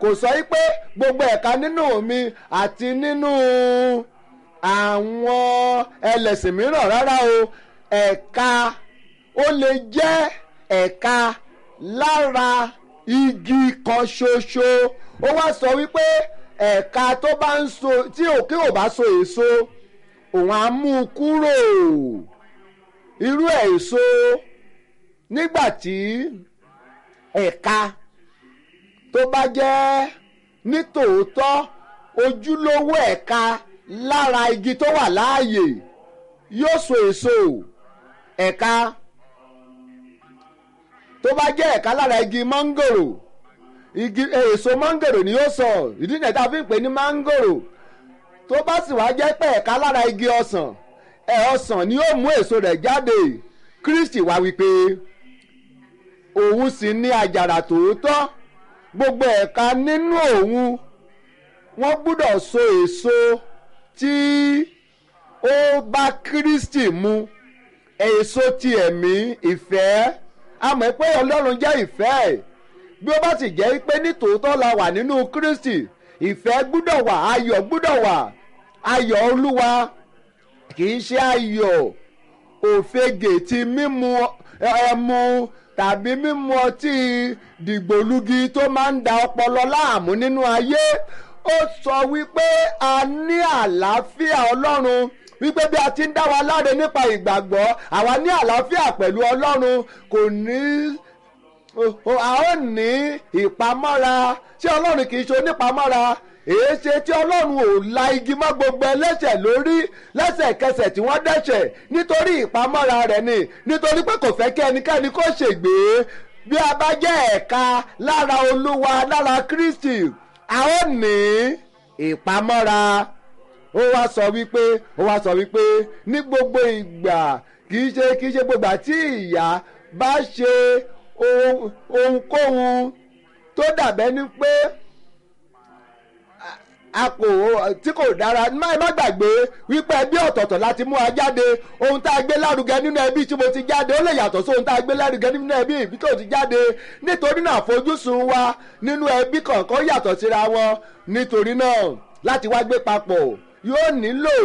kò sọ pé gbogbo ẹ̀ka nínú mi àti nínú àwọn ẹlẹ́sìn mìíràn rárá o ẹ̀ka ó lè jẹ́ ẹ̀ka lára igi kan ṣoṣo ó wá sọ wípé ẹ̀ka tó bá ń so tí òkè ò bá so èso òun á mú un kúrò irú èso nígbà tí ẹ̀ka tó bá jẹ́ nítòótọ́ ojúlówó ẹ̀ka lára igi tó wà láàyè yóò so èso ẹ̀ka tó bá jẹ́ ẹ̀ka lára igi mángòrò igi èso mángòrò ni yóò sọ ìdí nìyẹn tá a fi ń pè ní mángòrò tó bá sì wá jẹ́ pé ẹ̀ka lára igi ọsàn ẹ̀ ọsàn ni yóò mú èso rẹ̀ jáde Kristi wá wípé òun sì ní àjàrà tòótọ́ gbogbo ẹ̀ka nínú òun wọ́n gbúdọ̀ so èso tí ó bá Kristi mu èso ti ẹ̀mí ìfẹ́ a mọ̀ pé Ọlọ́run jẹ́ ìfẹ́ bí ó bá sì jẹ́ pé nítòótọ́ la wà nínú Kristi ìfẹ́ gbúdọ̀ wà ayọ̀ gbúdọ̀ wà ayọ̀ Olúwa kì í ṣe ayọ̀ òfegè ti mímu ẹmu tàbí mímu ọtí dìgbòlugi tó máa ń da ọpọlọ láàmú nínú ayé ó sọ wípé a ní àlàáfíà Ọlọ́run wípé bí a ti ń dá wa láre nípa ìgbàgbọ́ àwa ní àlàáfíà pẹ̀lú Ọlọ́run kò ní a ó ní ìpamọ́ra tí Ọlọ́run kì í ṣe onípamọ́ra èé ṣe tí Ọlọ́run ò la igi mọ́ gbogbo ẹlẹ́ṣẹ̀ lórí lẹ́sẹ̀kẹsẹ̀ tí wọ́n dẹ́ṣẹ̀ nítorí ìpamọ́ra rẹ̀ ni nítorí pé kò fẹ́ kí ẹnikẹ́ni kó ṣègbé bí a bá jẹ́ ẹ̀ka lára Olúwa lára Kristi a ó ní ìpamọ́ra ó wá sọ wípé ó wá sọ wípé ní gbogbo ìgbà kì í ṣe kì í ṣe gbogbo àti ìyá bá ṣe ohunkóhun tó dàbẹ́ ni pé a kò tí kò dára má má gbàgbé wípé ẹbí ọ̀tọ̀ọ̀tọ̀ láti mú wa jáde ohun tá a gbé lárugẹ nínú ẹbí tí mo ti jáde ó lè yàtọ̀ sí ohun tá a gbé lárugẹ nínú ẹbí ìbí tó ti jáde nítorí náà àfojúsùn wa nínú ẹbí kọ̀ọ̀kan yàtọ̀ síra wọn nítorí náà láti wá gbé papọ̀ yóò nílò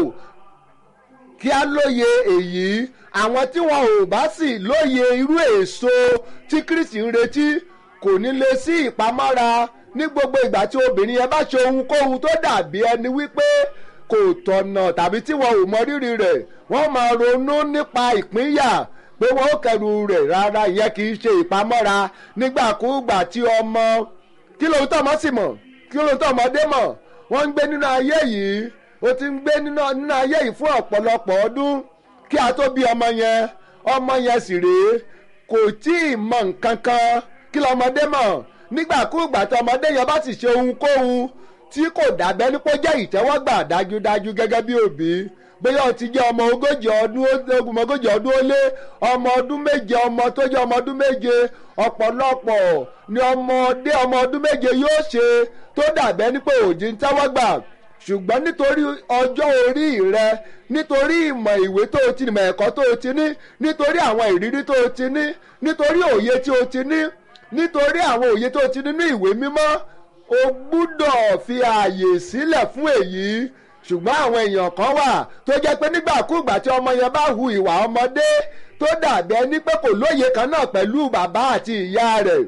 kí a lóye èyí àwọn tí wọn ò bá sì lóye irú èso tí Kristi ń retí kò ní lè sí ìpamọ́ra ní gbogbo ìgbà tí obìnrin yẹn bá ṣe ohunkóhun tó dàbí ẹni wípé kò tọ̀nà tàbí tí wọn ò mọ rírì rẹ̀ wọ́n máa ronú nípa ìpínyà pé wọ́n ó kẹrù rẹ̀ rárá ìyẹn kì í ṣe ìpamọ́ra nígbàkúùgbà tí ọmọ kí lóun tó ọmọ sì mọ̀ kí lóun tó ọmọdé mọ̀ wọ́n ń gbé nínú ayé yìí ó ti ń gbé nínú ayé yìí fún ọ̀pọ̀lọpọ̀ ọdún kí a tó bí ọmọ yẹn ọmọ yẹn sì rèé kò tí ì mọ nǹkan kan kí lọmọdé mọ̀ nígbàkúùgbà tí ọmọdé yẹn bá sì ṣe ohunkóhun tí kò dàbẹ́ ní kó jẹ́ ìtẹ́wọ́gbà dájúdájú gẹ́gẹ́ bí òbí bóyá o ti jẹ́ ọmọ ogójì ọdún ọmọ ogójì ọdún ó lé ọmọ ọdún méje ọmọ tó jẹ́ ọmọ ọdún méje ọ̀pọ̀lọpọ̀ ni ọmọdé ọmọ ọdún méje yóò ṣe tó dàbẹ́ ní pé òjì ń tẹ́wọ́gbà ṣùgbọ́n nítorí ọjọ́ orí rẹ nítorí ìmọ̀ ìwé tó o ti ní ìmọ̀ ẹ̀kọ́ tó o ti ní nítorí àwọn ìrírí tó o ti ní nítorí òye tí o ti ní nítorí àwọn òye tó o ti ní ní ìwé mímọ́ o gbúdọ̀ fi ààyè sílẹ̀ fún èyí ṣùgbọ́n àwọn èèyàn kan wà tó jẹ́ pé nígbàkúùgbà tí ọmọ yẹn bá hu ìwà ọmọdé tó dàbí ẹni pé kò lóye kan náà pẹ̀lú bàbá àti ìyá rẹ̀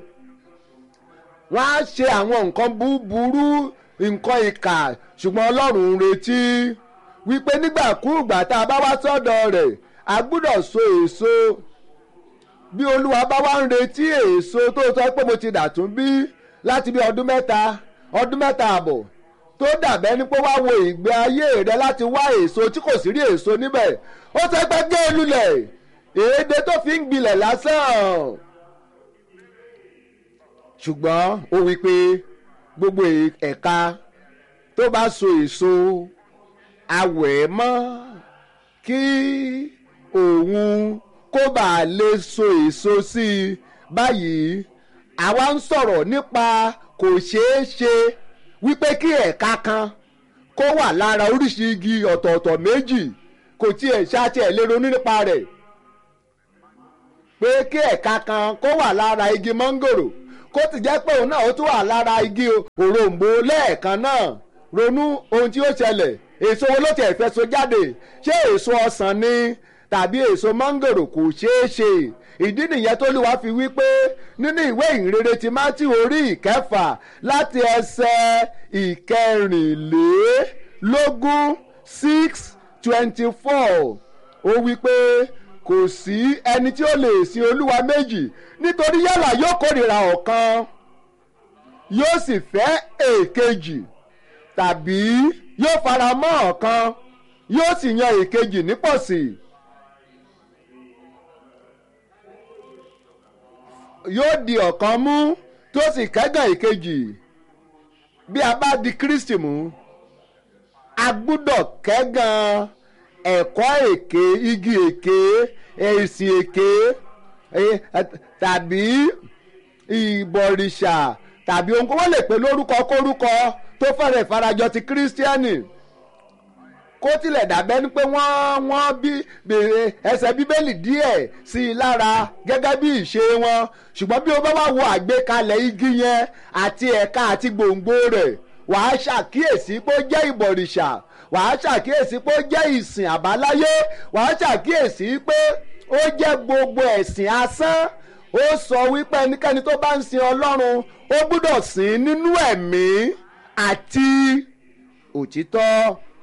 wọ́n á ṣe àwọn nǹkan búburú nǹkan ìkà ṣùgbọ́n ọlọ́run ń retí wípé nígbàkúùgbà tá a bá wá sọ́dọ̀ rẹ̀ a gbúdọ̀ so èso bí olúwa bá wá ń retí èso tó sọ pé mo ti dàtún bí láti bí ọdún mẹ́ta ọdún mẹ́ta àbọ̀ tó dàbẹ́ ní pé wá wo ìgbé ayé rẹ láti wá èso tí kò sí rí èso níbẹ̀ ó sọ pé gé e lulẹ̀ èédé tó fi ń gbilẹ̀ lásán ṣùgbọ́n ó wí pé gbogbo ẹ̀ka tó bá so èso awẹ̀ mọ́ kí òun kó bàa lè so èso sí i báyìí àwa ń sọ̀rọ̀ nípa kò ṣeé ṣe wípé kí ẹ̀ka kan kó wà lára oríṣi igi ọ̀tọ̀ọ̀tọ̀ méjì kò tiẹ̀ ṣáàtì ẹ̀ lè ronú nípa rẹ̀ pé kí ẹ̀ka kan kó wà lára igi mọ́ngòrò kó ti jẹ́ pé òun náà ó tún wà lára igi òrombó lẹ́ẹ̀kan náà ronú ohun tí ó ṣẹlẹ̀ èso wo ló tiẹ̀ fẹ́ so jáde ṣé èso ọsàn ni tàbí èso mángòrò kò ṣeé ṣe ìdí nìyẹn tó lù wá fi wí pé nínú ìwé ìhìnrere ti mátì orí ìkẹfà láti ẹsẹ̀ ìkẹrìnlélógún six twenty four ó wí pé kò sí ẹni tí ó lè sin olúwa méjì nítorí yálà yóò kórìíra ọ̀kan yóò sì fẹ́ èkejì tàbí yóò fara mọ́ ọ̀kan yóò sì yan èkejì nípọ̀sí. yóò di ọ̀kan mú tó sì kẹ́gàn èkejì bí a bá di Kristi mú a gbúdọ̀ kẹ́gàn ẹ̀kọ́ èké igi èké ẹ̀sìn èké tàbí ìbọ̀rìṣà tàbí ohun kó wọ́n lè pè lórúkọ kórúkọ tó fẹ́rẹ̀ farajọ ti kírísítíánì kó tilẹ̀ dàbẹ́ ni pé wọ́n wọ́n bí bèrè ẹsẹ̀ bíbélì díẹ̀ sí i lára gẹ́gẹ́ bí ìṣe wọn ṣùgbọ́n bí o bá wá wo àgbékalẹ̀ igi yẹn àti ẹ̀ka àti gbòǹgbò rẹ̀ wàá ṣàkíyèsí pé ó jẹ́ ìbọ̀rìṣà wàá ṣàkíyèsí pé ó jẹ́ ìsìn àbáláyé wàá ṣàkíyèsí pé ó jẹ́ gbogbo ẹ̀sìn asán ó sọ wípé ẹnikẹ́ni tó bá ń sin ọlọ́run ó gbúdọ̀ sìn nínú ẹ̀mí àti òtítọ́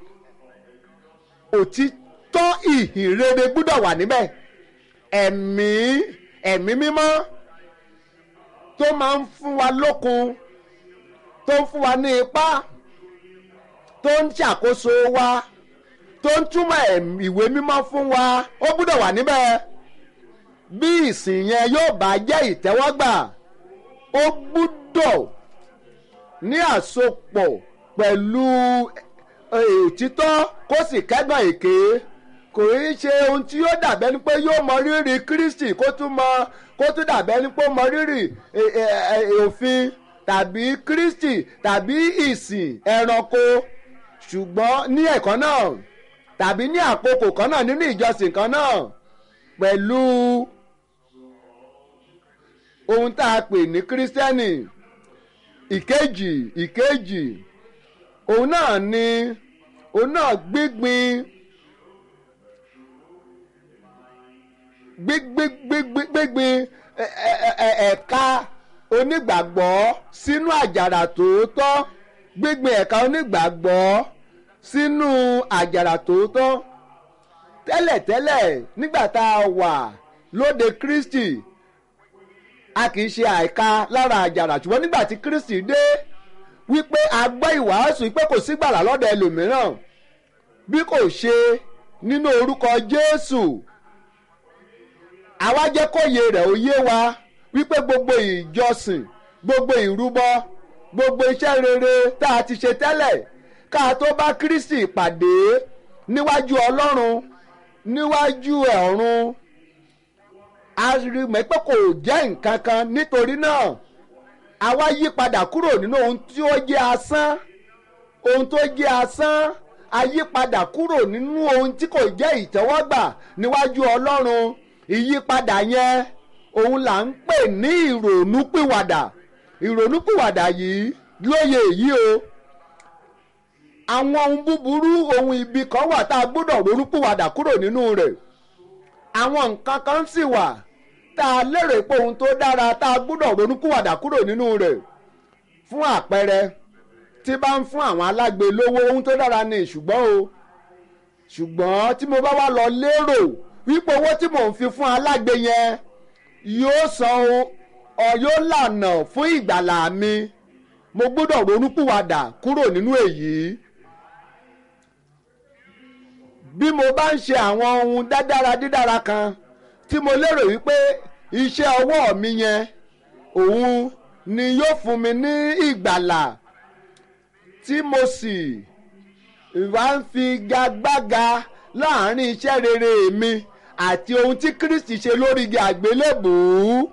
òtítọ́ ìhìnrere gbúdọ̀ wà níbẹ̀ ẹ̀mí ẹ̀mí mímọ́ tó máa ń fún wa lókun tó ń fún wa ní ipá tó ń ṣàkóso wa tó ń túmọ̀ ìwé mímọ́ fún wa ó gbúdọ̀ wà níbẹ̀ bí ìsìn yẹn yóò bá jẹ́ ìtẹ́wọ́gbà ó gbúdọ̀ ní àsopọ̀ pẹ̀lú òtítọ́ kó sì kẹ́gàn èké kò í ṣe ohun tí yóò dàbẹ́ ni pé yóò mọ rírì Kristi kó tún mọ kó tún dàbẹ́ ni pé ó mọ rírì òfin tàbí Kristi tàbí ìsìn ẹranko ṣùgbọ́n ní ẹ̀kọ́ náà tàbí ní àkókò kan náà nínú ìjọsìn kan náà pẹ̀lú ohun tá a pè ní kírísítẹ́nì ìkejì ìkejì òun náà ni òun náà gbígbin gbígbin ẹ̀ka onígbàgbọ́ sínú àjàrà tòótọ́ gbígbin ẹ̀ka onígbàgbọ́ sínú àjàrà tòótọ́ tẹ́lẹ̀tẹ́lẹ̀ nígbà tá a wà lóde Kristi a kì í ṣe àìka lára àjàrà ṣùgbọ́n nígbà tí Kristi dé wípé a gbọ́ ìwàásù pé kò sí gbàlà lọ́dọ̀ ẹlòmíràn bí kò ṣe nínú orúkọ Jésù àwa jẹ́ kóye rẹ̀ ó yé wa wípé gbogbo ìjọsìn gbogbo ìrúbọ gbogbo iṣẹ́ rere tá a ti ṣe tẹ́lẹ̀ ká a tó bá Kristi pàdé níwájú Ọlọ́run níwájú ọ̀run a rí mọ̀ pé kò jẹ́ nǹkan kan nítorí náà àwa yí padà kúrò nínú ohun tí ó jẹ́ asán ohun tó jẹ́ asán a yí padà kúrò nínú ohun tí kò jẹ́ ìtẹ́wọ́gbà níwájú Ọlọ́run ìyípadà yẹn òun là ń pè ní ìrònúpìwàdà ìrònúpìwàdà yìí lóye èyí o àwọn ohun búburú ohun ibi kan wà tá a gbọ́dọ̀ ronúpìwàdà kúrò nínú rẹ̀ àwọn nǹkan kan sì wà tá a lérò pé ohun tó dára tá a gbọ́dọ̀ ronúpìwàdà kúrò nínú rẹ̀ fún àpẹẹrẹ tí bá ń fún àwọn alágbe lówó ohun tó dára ni ṣùgbọ́n o ṣùgbọ́n tí mo bá wá lọ lérò wípé owó tí mò ń fi fún alágbe yẹn yóò san ọ yóò lànà fún ìgbàlà mi mo gbọ́dọ̀ ronúpìwàdà kúrò nínú èyí bí mo bá ń ṣe àwọn ohun dádára dídára kan tí mo lérò wípé iṣẹ́ ọwọ́ mi yẹn òun ni yóò fún mi ní ìgbàlà tí mo sì wá ń fi gagbága láàrin iṣẹ́ rere mi àti ohun tí Kristi ṣe lórí igi àgbélébùú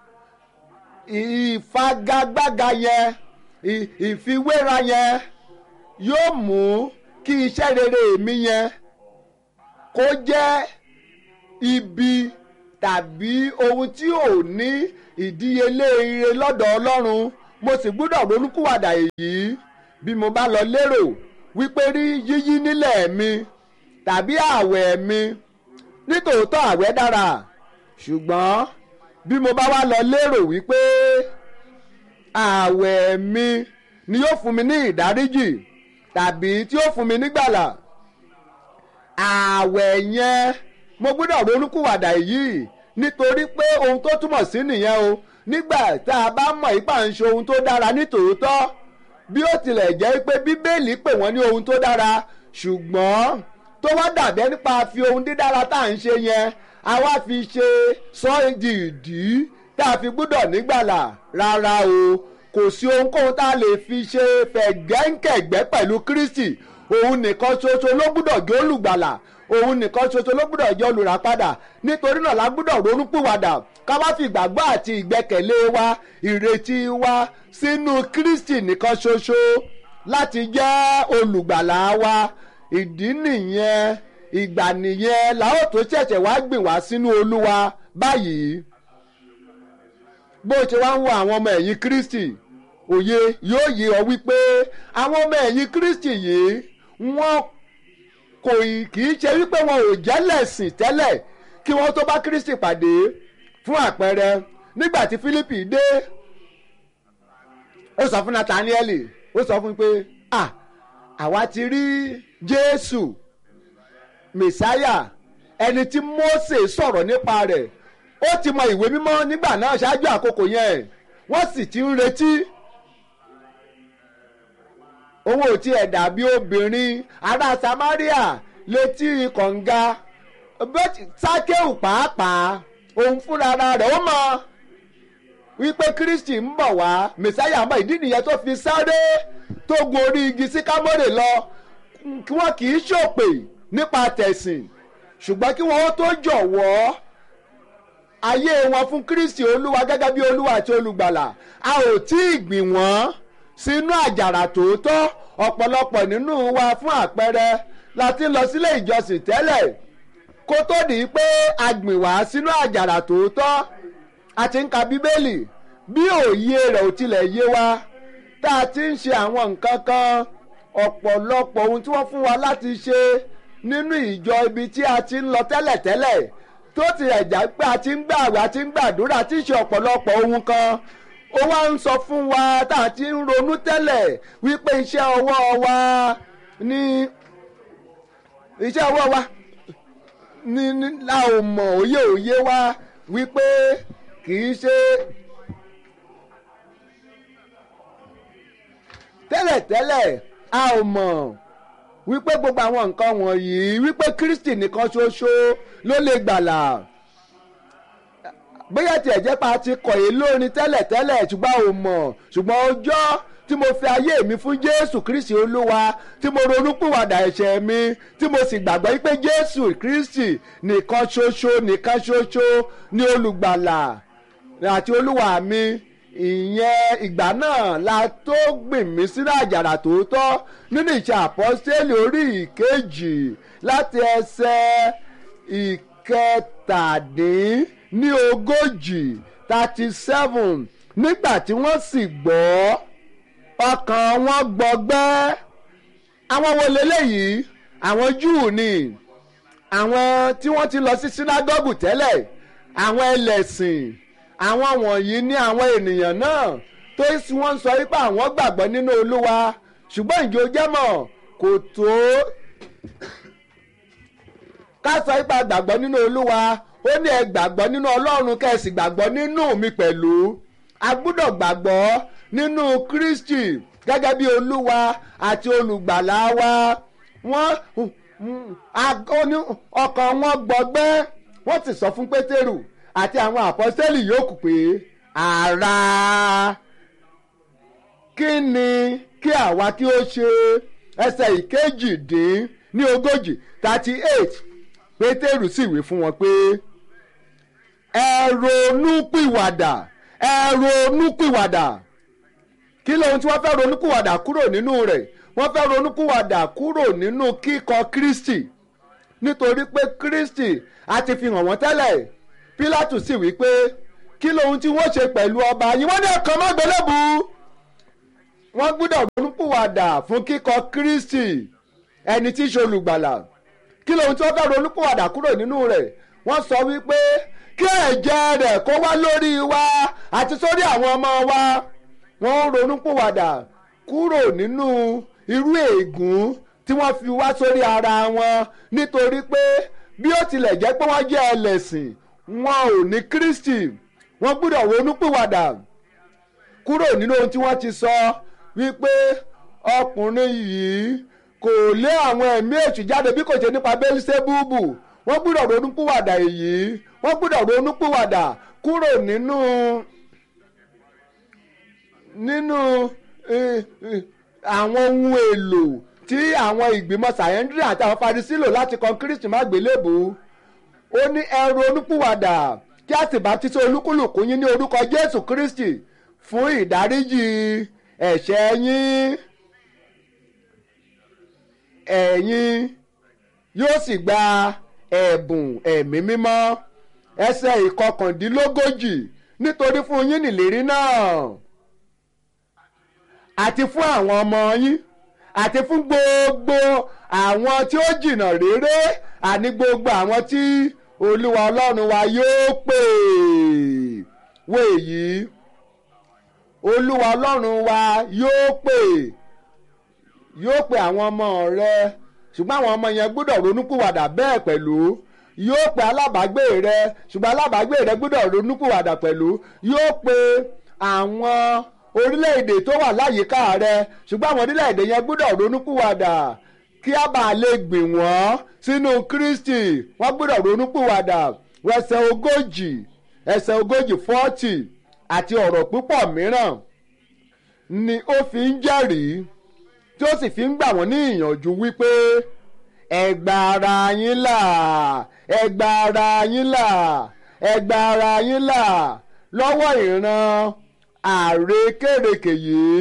ìfagagbága yẹn ìfiwéra yẹn yóò mú kí iṣẹ́ rere mi yẹn kó jẹ́ ibi tàbí ohun tí ò ní ìdíyelé ire lọ́dọ̀ ọlọ́run mo sì gbúdọ̀ ronúkúwàdà èyí bí mo bá lọ lérò wípé rí yíyí nílẹ̀ mi tàbí ààwẹ̀ mi nítòótọ́ ààwẹ̀ dára ṣùgbọ́n bí mo bá wá lọ lérò wípé ààwẹ̀ mi ni yóò fún mi ní ìdáríjì tàbí tí yóò fún mi nígbàlà ààwẹ̀ yẹn mo gbọ́dọ̀ ronúkúwàdà yìí nítorí pé ohun tó túmọ̀ sí nìyẹn o nígbà tá a bá mọ̀ ipá ń ṣe ohun tó dára nítòótọ́ bí ó tilẹ̀ jẹ́ pé bíbélì pè wọ́n ní ohun tó dára ṣùgbọ́n tó wá dàbẹ́ nípa fi ohun dídára tá à ń ṣe yẹn a wá fi ṣe sọ di ìdí tá a fi gbọ́dọ̀ nígbàlà rárá o kò sí ohunkóhun tá a lè fi ṣe fẹ̀gẹ́ǹkẹ̀gbẹ́ pẹ̀lú Kristi òun nìkan ṣoṣo ló gbọ́dọ̀ jẹ́ olùgbàlà òun nìkan ṣoṣo ló gbọ́dọ̀ jẹ́ olùràpadà nítorí náà la gbọ́dọ̀ ronúpìwàdà ká wá fi ìgbàgbọ́ àti ìgbẹ́kẹ̀lé wa ìrètí wa sínú Kristi nìkan ṣoṣo láti jẹ́ olùgbàlà wa ìdí nìyẹn ìgbà nìyẹn la ó tó ṣẹ̀ṣẹ̀ wá gbìn wá sínú Olúwa báyìí bó ṣe wá ń wo àwọn ọmọ ẹ̀yìn Kristi òye yóò yé ọ wípé àwọn ọmọ ẹ̀yìn Kristi yìí wọ́n kò kì í ṣe wípé wọn ò jẹ́lẹ̀sìn tẹ́lẹ̀ kí wọ́n tó bá Kristi pàdé fún àpẹẹrẹ nígbà tí Fílípì dé ó sọ fún Nathaniel ó sọ fún pé ah àwa ti rí Jésù Mèsáyà ẹni tí Mósè sọ̀rọ̀ nípa rẹ̀ ó ti mọ ìwé mímọ́ nígbà náà ṣáájú àkókò yẹn wọ́n sì ti ń retí òun ò tiẹ̀ dàbí obìnrin ará Samaria létí kànga sákéwù pàápàá òun fúnra rẹ̀ ó mọ̀ wípé Kristi ń bọ̀ wá Mèsáyà mọ̀ ìdí nìyẹn tó fi sáré tó gun orí igi sí Kámórè lọ kí wọ́n kì í ṣòpè nípa tẹ̀sìn ṣùgbọ́n kí wọ́n tó jọ̀wọ́ ayé wọn fún Kristi Olúwa gẹ́gẹ́ bí Olúwa àti olùgbàlà a ò tí ì gbìn wọ́n sínú àjàrà tòótọ́ ọ̀pọ̀lọpọ̀ nínú wa fún àpẹẹrẹ la ti lọ sílé ìjọsìn tẹ́lẹ̀ kó tó di pé a gbìn wá sínú àjàrà tòótọ́ a ti ń ka bíbélì bí òye rẹ̀ ò tilẹ̀ yé wa tá a ti ń ṣe àwọn nǹkan kan ọ̀pọ̀lọpọ̀ ohun tí wọ́n fún wa láti ṣe nínú ìjọ ibi tí a ti ń lọ tẹ́lẹ̀tẹ́lẹ̀ tó ti ẹ̀já pé a ti ń gbààwẹ̀ a ti ń gbàdúrà tí ń ṣe ọ̀pọ̀lọpọ̀ ohun kan ó wá ń sọ fún wa tá a ti ń ronú tẹ́lẹ̀ wípé iṣẹ́ ọwọ́ wa ní iṣẹ́ ọwọ́ wa ní ní la ò mọ̀ òye òye wa wípé kì í ṣe tẹ́lẹ̀tẹ́lẹ̀ a ò mọ̀ wípé gbogbo àwọn nǹkan wọ̀nyí wípé Kristi nìkan ṣoṣo ló lè gbàlà bóyá tiẹ̀ jẹ́ pa ti kọ̀ yìí lórin tẹ́lẹ̀tẹ́lẹ̀ ṣùgbọ́n ò mọ̀ ṣùgbọ́n ọjọ́ tí mo fi ayé mi fún Jésù Kristi Olúwa tí mo ronúpìwàdà ẹ̀ṣẹ̀ mi tí mo sì gbàgbọ́ wípé Jésù Kristi nìkan ṣoṣo nìkan ṣoṣo ni olùgbàlà àti Olúwa mi ìyẹn ìgbà náà la tó gbìn mí sínú àjàrà tòótọ́ nínú ìṣe àpọ́sítélì orí ìkejì láti ẹsẹ̀ ìkẹtàdín ní ogójì thirty seven nígbà tí wọ́n sì gbọ́ ọkàn wọn gbọgbẹ́ àwọn wo leléyìí àwọn júù ni àwọn tí wọ́n ti lọ sí sínágọ́gù tẹ́lẹ̀ àwọn ẹlẹ́sìn àwọn wọ̀nyí ní àwọn ènìyàn náà tó sì wọ́n sọ wípé àwọn gbàgbọ́ nínú olúwa ṣùgbọ́n ìjọ jẹ́mọ̀ kò tó ká sọ wípé a gbàgbọ́ nínú olúwa ó ní ẹ gbàgbọ́ nínú ọlọ́run kẹ́sì gbàgbọ́ nínú mi pẹ̀lú a gbúdọ̀ gbàgbọ́ nínú kristi gẹ́gẹ́ bí olúwa àti olùgbàlà wa wọ́n ọkàn wọn gbọgbẹ́ wọ́n sì sọ fún pétérù àti àwọn àpọ́sẹ́lì yòókù pé ara kí ni kí àwa kí ó ṣe ẹsẹ̀ ìkejì dín ní ogójì thirty eight pétérù sì wí fún wọn pé ẹ ronúpìwàdà ẹ ronúpìwàdà kí lóhun tí wọ́n fẹ́ ronúpìwàdà kúrò nínú rẹ̀ wọ́n fẹ́ ronúpìwàdà kúrò nínú kíkọ̀ kristi nítorí pé kristi a ti fi hàn wọ́n tẹ́lẹ̀ Pílátù sì wí pé kí lohun tí wọ́n ṣe pẹ̀lú ọba yìí wọ́n ní ẹ̀kan má gbélébù wọ́n gbọ́dọ̀ ronúpìwàdà fún kíkọ̀ Kristi ẹni tí í ṣe olùgbàlà kí lohun tí wọ́n fẹ́ ronúpìwàdà kúrò nínú rẹ̀ wọ́n sọ wípé kí ẹ̀jẹ̀ rẹ̀ kó wá lórí wa àti sórí àwọn ọmọ wa wọ́n ń ronúpìwàdà kúrò nínú irú ègún tí wọ́n fi wá sórí ara wọn nítorí pé bí ó tilẹ̀ jẹ́ pé wọ́n jẹ́ ẹlẹ́sìn wọn ò ní Kristi wọ́n gbọ́dọ̀ ronúpìwàdà kúrò nínú ohun tí wọ́n ti sọ wípé ọkùnrin yìí kò lé àwọn ẹ̀mí èṣù jáde bí kò ṣe nípa Bẹ́lísẹ́búbù wọ́n gbọ́dọ̀ ronúpìwàdà èyí wọ́n gbọ́dọ̀ ronúpìwàdà kúrò nínú nínú àwọn ohun èlò tí àwọn ìgbìmọ̀ sàyẹ́ndírì àti àwọn Farisí lò láti kan Kristi má gbélébù ó ní ẹ ronúpìwàdà kí a sì baptisi olúkúlùkù yín ní orúkọ Jésù Kristi fún ìdáríjì ẹ̀ṣẹ̀ yín ẹ̀yin yóò sì gba ẹ̀bùn ẹ̀mí mímọ́ ẹsẹ̀ ìkọkàndínlógójì nítorí fún yín nìlérí náà àti fún àwọn ọmọ yín àti fún gbogbo àwọn tí ó jìnnà réré àní gbogbo àwọn tí olúwa ọlọ́run wa yóò pè wọ èyí olúwa ọlọ́run wa yóò pè yóò pè àwọn ọmọ rẹ ṣùgbọ́n àwọn ọmọ yẹn gbọ́dọ̀ ronúpìwàdà bẹ́ẹ̀ pẹ̀lú yóò pe alábàágbé rẹ ṣùgbọ́n alábàágbé rẹ gbọ́dọ̀ ronúpìwàdà pẹ̀lú yóò pe àwọn orílẹ̀-èdè tó wà láyìíká rẹ ṣùgbọ́n àwọn orílẹ̀-èdè yẹn gbọ́dọ̀ ronúpìwàdà kí a bá lè gbìn wọ́n sínú Kristi wọ́n gbọ́dọ̀ ronúpìwàdà ẹsẹ̀ ogójì ẹsẹ̀ ogójì fọ́tì àti ọ̀rọ̀ púpọ̀ mìíràn ni ó fi ń jẹ́rìí tí ó sì fi ń gbà wọ́n ní ìyànjú wípé ẹ gba ara yín là ẹ gba ara yín là ẹ gba ara yín là lọ́wọ́ ìran àrékèrèkè yìí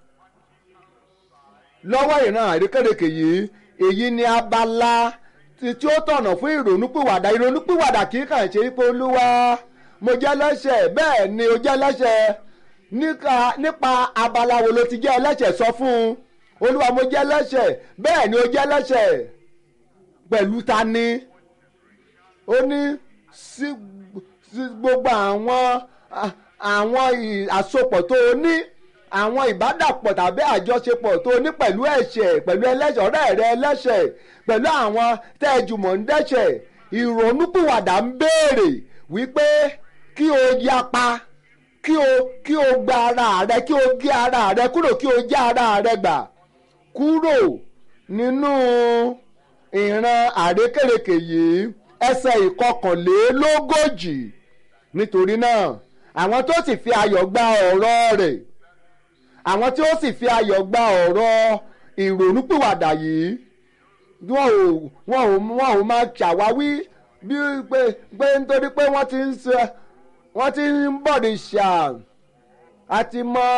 lọ́wọ́ ìran àrékèrèkè yìí èyí ni abala tí ó tọ̀nà fún ìrònúpìwàdà ìrònúpìwàdà kì í kàn ṣe pé olúwa mo jẹ́ lẹ́ṣẹ̀ bẹ́ẹ̀ ni o jẹ́ lẹ́ṣẹ̀ nípa abala wo ló ti jẹ́ ẹlẹ́ṣẹ̀ sọ fún un olúwa mo jẹ́ lẹ́ṣẹ̀ bẹ́ẹ̀ ni o jẹ́ lẹ́ṣẹ̀ pẹ̀lú ta ni ó ní sí gbogbo àwọn àwọn àsopọ̀ tó o ní àwọn ìbádàpọ̀ tàbí àjọṣepọ̀ tó o ní pẹ̀lú ẹ̀ṣẹ̀ pẹ̀lú ẹlẹ́ṣẹ̀ ọ̀rẹ́ rẹ ẹlẹ́ṣẹ̀ pẹ̀lú àwọn tẹ́ ẹ jùmọ̀ ń dẹ́ṣẹ̀ ìrònúpìwàdà ń béèrè wípé kí o yapa kí o kí o gba ara rẹ kí o gé ara rẹ kúrò kí o já ara rẹ gbà kúrò nínú ìran àrékèrèkè yìí ẹsẹ̀ ìkọkànlélógójì nítorí náà àwọn tó sì fi ayọ̀ gba ọ̀rọ̀ rẹ̀ àwọn tí ó sì fi ayọ̀ gba ọ̀rọ̀ ìrònúpìwàdà yìí wọn ò wọn ò wọn ò máa ṣàwáwí bí pé pé nítorí pé wọ́n ti ń ṣe wọ́n ti ń bọ̀dì ṣà àti mọ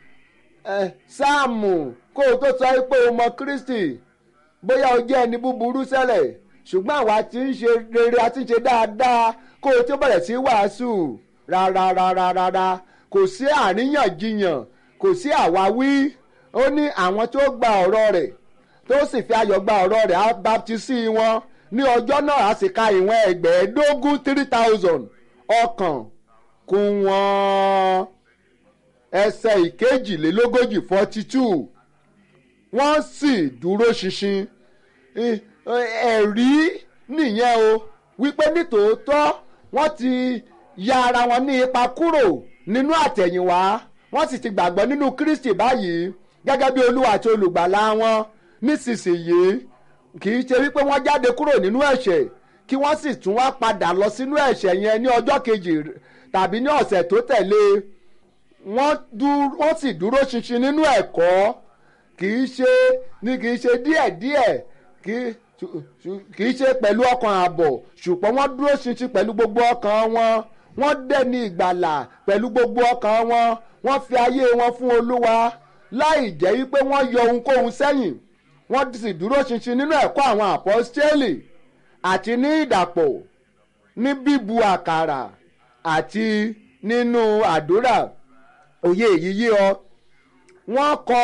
sáàmù kó o tó sọ pé o mọ Kristi bóyá o jẹ́ ẹni búburú ṣẹlẹ̀ ṣùgbọ́n àwa ti ń ṣe rere a ti ń ṣe dáadáa kó o tó bẹ̀rẹ̀ sí wàásù rárá rárá rárá kò sí àríyànjiyàn kò sí àwáwí ó ní àwọn tó gba ọ̀rọ̀ rẹ̀ tó sì fi ayọ̀ gba ọ̀rọ̀ rẹ̀ á baptisi wọn ní ọjọ́ náà a sì ka ìwọ̀n ẹgbẹ̀ẹ́dógún three thousand ọkàn kún wọn ẹsẹ̀ ìkejìlélógójì forty two wọ́n sì dúró ṣinṣin ẹ̀rí nìyẹn o wípé nítòótọ́ wọ́n ti ya ara wọn ní ipa kúrò nínú àtẹ̀yìnwá wọ́n sì ti gbàgbọ́ nínú Kristi báyìí gẹ́gẹ́ bí olúwa àti olùgbàlà wọn nísinsìnyí kì í ṣe wípé wọ́n jáde kúrò nínú ẹ̀ṣẹ̀ kí wọ́n sì tún wá padà lọ sínú ẹ̀ṣẹ̀ yẹn ní ọjọ́ kejì tàbí ní ọ̀sẹ̀ tó tẹ̀lé wọ́n sì dúró ṣinṣin nínú ẹ̀kọ́ kì í ṣe ní kì í ṣe díẹ̀díẹ̀ kì í ṣe pẹ̀lú ọkàn ààbọ̀ ṣùgbọ́n wọ́n dúró ṣinṣin pẹ̀lú gbogbo ọkàn wọn wọ́n dẹ̀ni ìgbàlà pẹ̀lú gbogbo ọkàn wọn wọ́n fi ayé wọn fún olúwa láì jẹ́ wípé wọ́n yọ ohunkóhun sẹ́yìn wọ́n sì dúró ṣinṣin nínú ẹ̀kọ́ àwọn àpọ́stélì àti ní ìdàpọ̀ ní bíbu àkàrà àti nínú àdúrà òye èyí yé ọ wọ́n kọ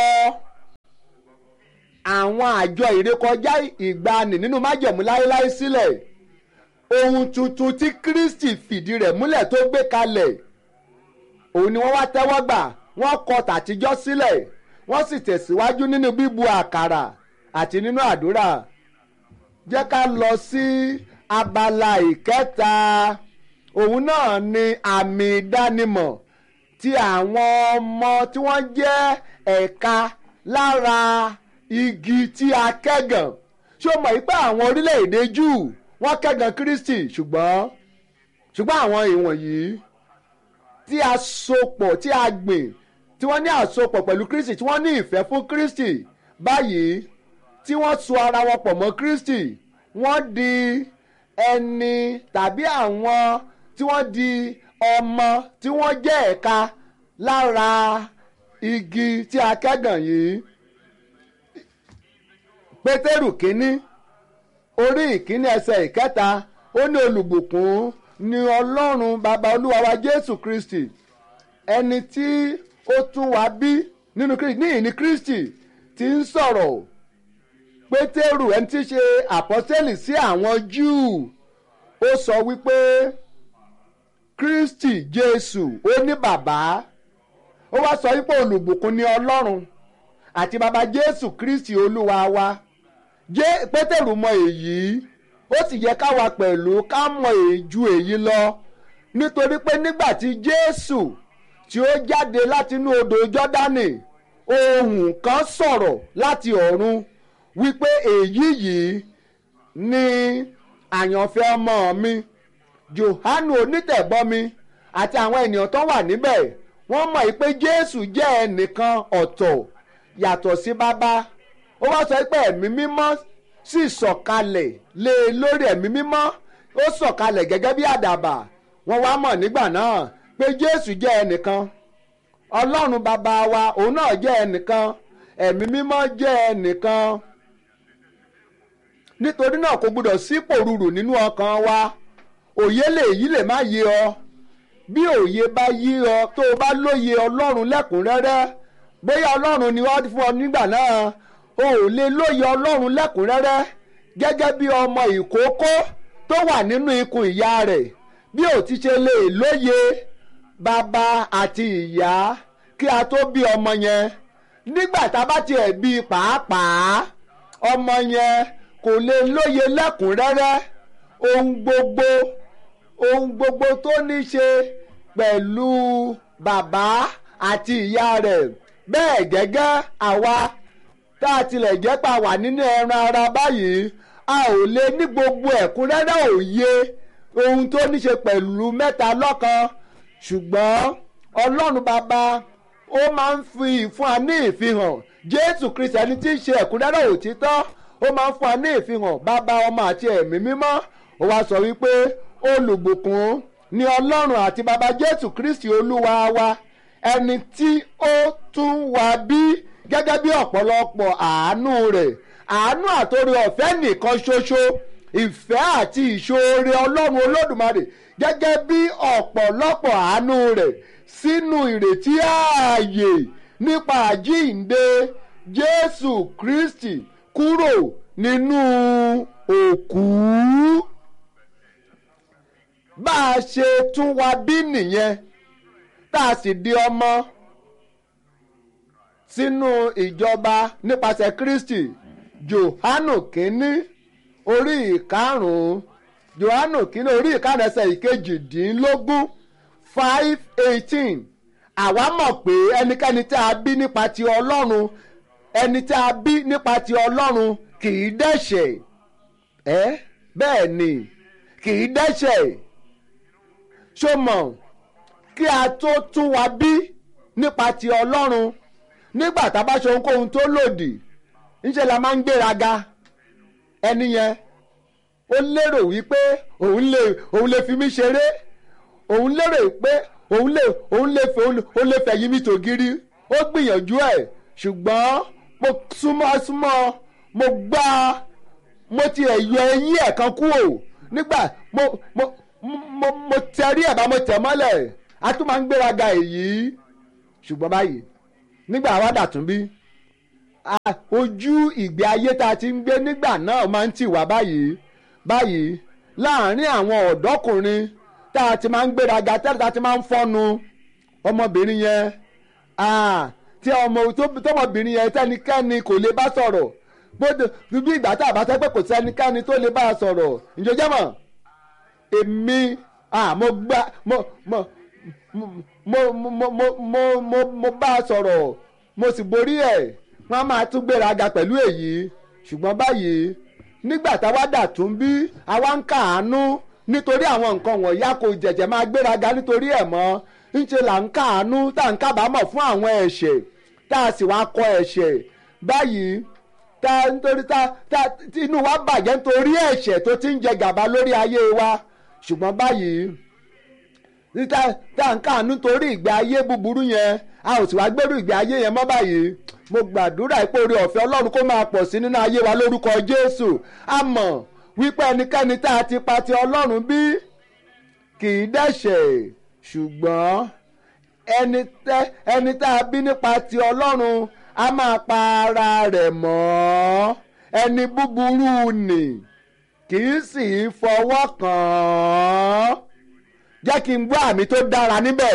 àwọn àjọ ìrékọjá ìgbani nínú májẹ̀mú láéláé sílẹ̀ ohun tuntun tí Kristi fìdí rẹ̀ múlẹ̀ tó gbé kalẹ̀ òun ni wọ́n wá tẹ́wọ́ gbà wọ́n kọ tàtijọ́ sílẹ̀ wọ́n sì tẹ̀síwájú nínú bíbu àkàrà àti nínú àdúrà jẹ́ ká lọ sí abala ìkẹta òun náà ni àmì ìdánimọ̀ ti àwọn ọmọ tí wọ́n jẹ́ ẹ̀ka lára igi tí a kẹ́gàn ṣé o mọ̀ yí pé àwọn orílẹ̀-èdè Júù wọ́n kẹ́gàn Kristi ṣùgbọ́n ṣùgbọ́n àwọn ìwọ̀nyí tí a sopọ̀ tí a gbìn tí wọ́n ní àsopọ̀ pẹ̀lú Kristi tí wọ́n ní ìfẹ́ fún Kristi báyìí tí wọ́n so ara wọn pọ̀ mọ́ Kristi wọ́n di ẹni tàbí àwọn tí wọ́n di ọmọ tí wọ́n jẹ́ ẹ̀ka lára igi tí a kẹ́gàn yìí Pétérù kínní orí ìkíní ẹsẹ̀ ìkẹta ó ní olùbùkún ni Ọlọ́run bàbá olúwa wa Jésù Kristi ẹni tí ó tún wá bí nínú Kristi níyìn ní Kristi tí ń sọ̀rọ̀ Pétérù ẹni tí í ṣe àpọ́sẹ́lì sí àwọn Júù ó sọ wípé Kristi Jésù ó ní bàbá ó wá sọ wípé olùbùkún ni Ọlọ́run àti bàbá Jésù Kristi olúwa wa jẹ́ Pétérù mọ èyí ó sì yẹ káwa pẹ̀lú ká mọ èjú èyí lọ nítorí pé nígbà tí Jésù tí ó jáde látinú odò Jọ́dánì ohùn kan sọ̀rọ̀ láti ọ̀run wípé èyí yìí ni àyànfẹ́ ọmọ mi Jòhánù onítẹ̀bọmi àti àwọn ènìyàn tó wà níbẹ̀ wọ́n mọ̀ pé Jésù jẹ́ ẹnìkan ọ̀tọ̀ yàtọ̀ sí bàbá ó wá sọ pé ẹ̀mí mímọ́ sì sọ̀kalẹ̀ lé e lórí ẹ̀mí mímọ́ ó sọ̀kalẹ̀ gẹ́gẹ́ bí àdàbà wọ́n wá mọ̀ nígbà náà pé Jésù jẹ́ ẹnìkan Ọlọ́run bàbá wa òun náà jẹ́ ẹnìkan ẹ̀mí mímọ́ jẹ́ ẹnìkan nítorí náà kò gbọdọ̀ sí pòrúurù nínú ọkàn wa òye lè yí lè má yé ọ bí òye bá yí ọ tó o bá lóye Ọlọ́run lẹ́kùnrẹ́rẹ́ bóyá Ọlọ́run ni wọ́n fún ọ nígbà náà o ò lè lóye Ọlọ́run lẹ́kùnrẹ́rẹ́ gẹ́gẹ́ bí ọmọ ìkókó tó wà nínú ikùn ìyá rẹ̀ bí ò ti ṣe lè lóye bàbá àti ìyá kí a tó bí ọmọ yẹn nígbà tá a bá tiẹ̀ bí pàápàá ọmọ yẹn kò lè lóye lẹ́kùnrẹ́rẹ́ ohun gbogbo ohun gbogbo tó ní ṣe pẹ̀lú bàbá àti ìyá rẹ̀ bẹ́ẹ̀ gẹ́gẹ́ àwa tá a tilẹ̀ jẹ́ pa wà nínú ẹran ara báyìí a ò lè ní gbogbo ẹ̀kúnrẹ́rẹ́ òye ohun tó ní ṣe pẹ̀lú mẹ́ta lọ́kan ṣùgbọ́n ọlọ́run bàbá ó máa ń fi fún wa ní ìfihàn jésù kristi ẹni tí í ṣe ẹ̀kúnrẹ́rẹ́ òtítọ́ ó máa ń fún wa ní ìfihàn bàbá ọmọ àti ẹ̀mí mímọ́ ó wá sọ wípé olùbùkún ni ọlọ́run àti bàbá jésù kristi olúwa wa ẹni tí ó tún wá bí gẹ́gẹ́ bí ọ̀pọ̀lọpọ̀ àánú rẹ̀ àánú àtòrí ọ̀fẹ́ nìkan ṣoṣo ìfẹ́ àti ìṣoore ọlọ́run olódùmarè gẹ́gẹ́ bí ọ̀pọ̀lọpọ̀ àánú rẹ̀ sínú ìrètí ààyè nípa àjíǹde jésù kristi kúrò nínú òkú bá a ṣe tún wá bí nìyẹn tá a sì di ọmọ sínú ìjọba nípasẹ̀ kristi johanu kínní orí ìkarùn-ún johanu kínní orí ìkarùn-ún ẹsẹ̀ ìkejìdínlógún five eighteen àwa mọ̀ pé ẹnikẹ́ni tí a bí nípa ti ọlọ́run ẹni tí a bí nípa ti ọlọ́run kì í dẹ́ṣẹ̀ ẹ́ bẹ́ẹ̀ ni kì í dẹ́ṣẹ̀ ṣó mọ̀ kí a tó tún wa bí nípa ti ọlọ́run nígbà tá a bá ṣe ohunkóhun tó lòdì ńṣe la máa ń gbéraga ẹni yẹn ó lérò wípé òun lè òun lè fi mí ṣeré òun lérò pé òun lè òun lè fẹ́ òun lè fẹ́ yí mi tògiri ó gbìyànjú ẹ̀ ṣùgbọ́n mo súnmọ́ súnmọ́ mo gbá mo ti ẹ̀ yọ eyín ẹ̀ kan kúrò nígbà mo mo mo mo tẹrí ẹ̀ bá mo tẹ̀ mọ́lẹ̀ a tún máa ń gbéraga èyí ṣùgbọ́n báyìí nígbà wá dàtún bí ojú ìgbé ayé tá a ti ń gbé nígbà náà máa ń tì wá báyìí báyìí láàárín àwọn ọ̀dọ́kùnrin tá a ti máa ń gbéraga tẹ́lẹ̀ tá a ti máa ń fọ́nu ọmọbìnrin yẹn tí ọmọ tọmọbìnrin yẹn tẹnikẹ́ni kò lè bá sọ̀rọ̀ gbọ́dọ̀ bí ìgbà tá a bá sẹ́ pé kò sẹ́nikẹ́ni tó lè bá a sọ̀rọ̀ ìjọjẹ́ mọ̀ èmi mo gbá mo mo mo mo mo mo mo mo bá a sọ̀rọ̀ mo sì borí ẹ̀ wọ́n á máa tún gbéraga pẹ̀lú èyí ṣùgbọ́n báyìí nígbà táwa dà tún bí àwa ń kàánú nítorí àwọn nǹkan wọ̀nyí a kò jẹ̀jẹ̀ máa gbéraga nítorí ẹ̀ mọ́ ńṣe là ń kàánú tá à ń kábàámọ̀ fún àwọn ẹ̀ṣẹ̀ tá a sì wá kọ ẹ̀ṣẹ̀ báyìí tá nítorí tá tá inú wa bàjẹ́ nítorí ẹ̀ṣẹ̀ tó ti ń jẹ gàba lórí ayé wa ṣùgbọ́n báyìí tá tá à ń kàánú torí ìgbé ayé búburú yẹn a ò sì wá gbèrú ìgbé ayé yẹn mọ́ báyìí mo gbàdúrà ipò orí ọ̀fẹ́ ọlọ́run kó máa pọ̀ sí nínú ayé wa lórúkọ jésù a mọ̀ wípé ẹnikẹ́ni tá a ti pa ti ọlọ́run bí kì í dẹ́ṣẹ̀ ṣùgbọ́n ẹni tẹ́ ẹni tá a bí nípa ti ọlọ́run a máa pa ara rẹ̀ mọ́ ẹni búburú nì kì í sì í fọwọ́ kàn án jẹ́ kí n gbọ́ àmì tó dára níbẹ̀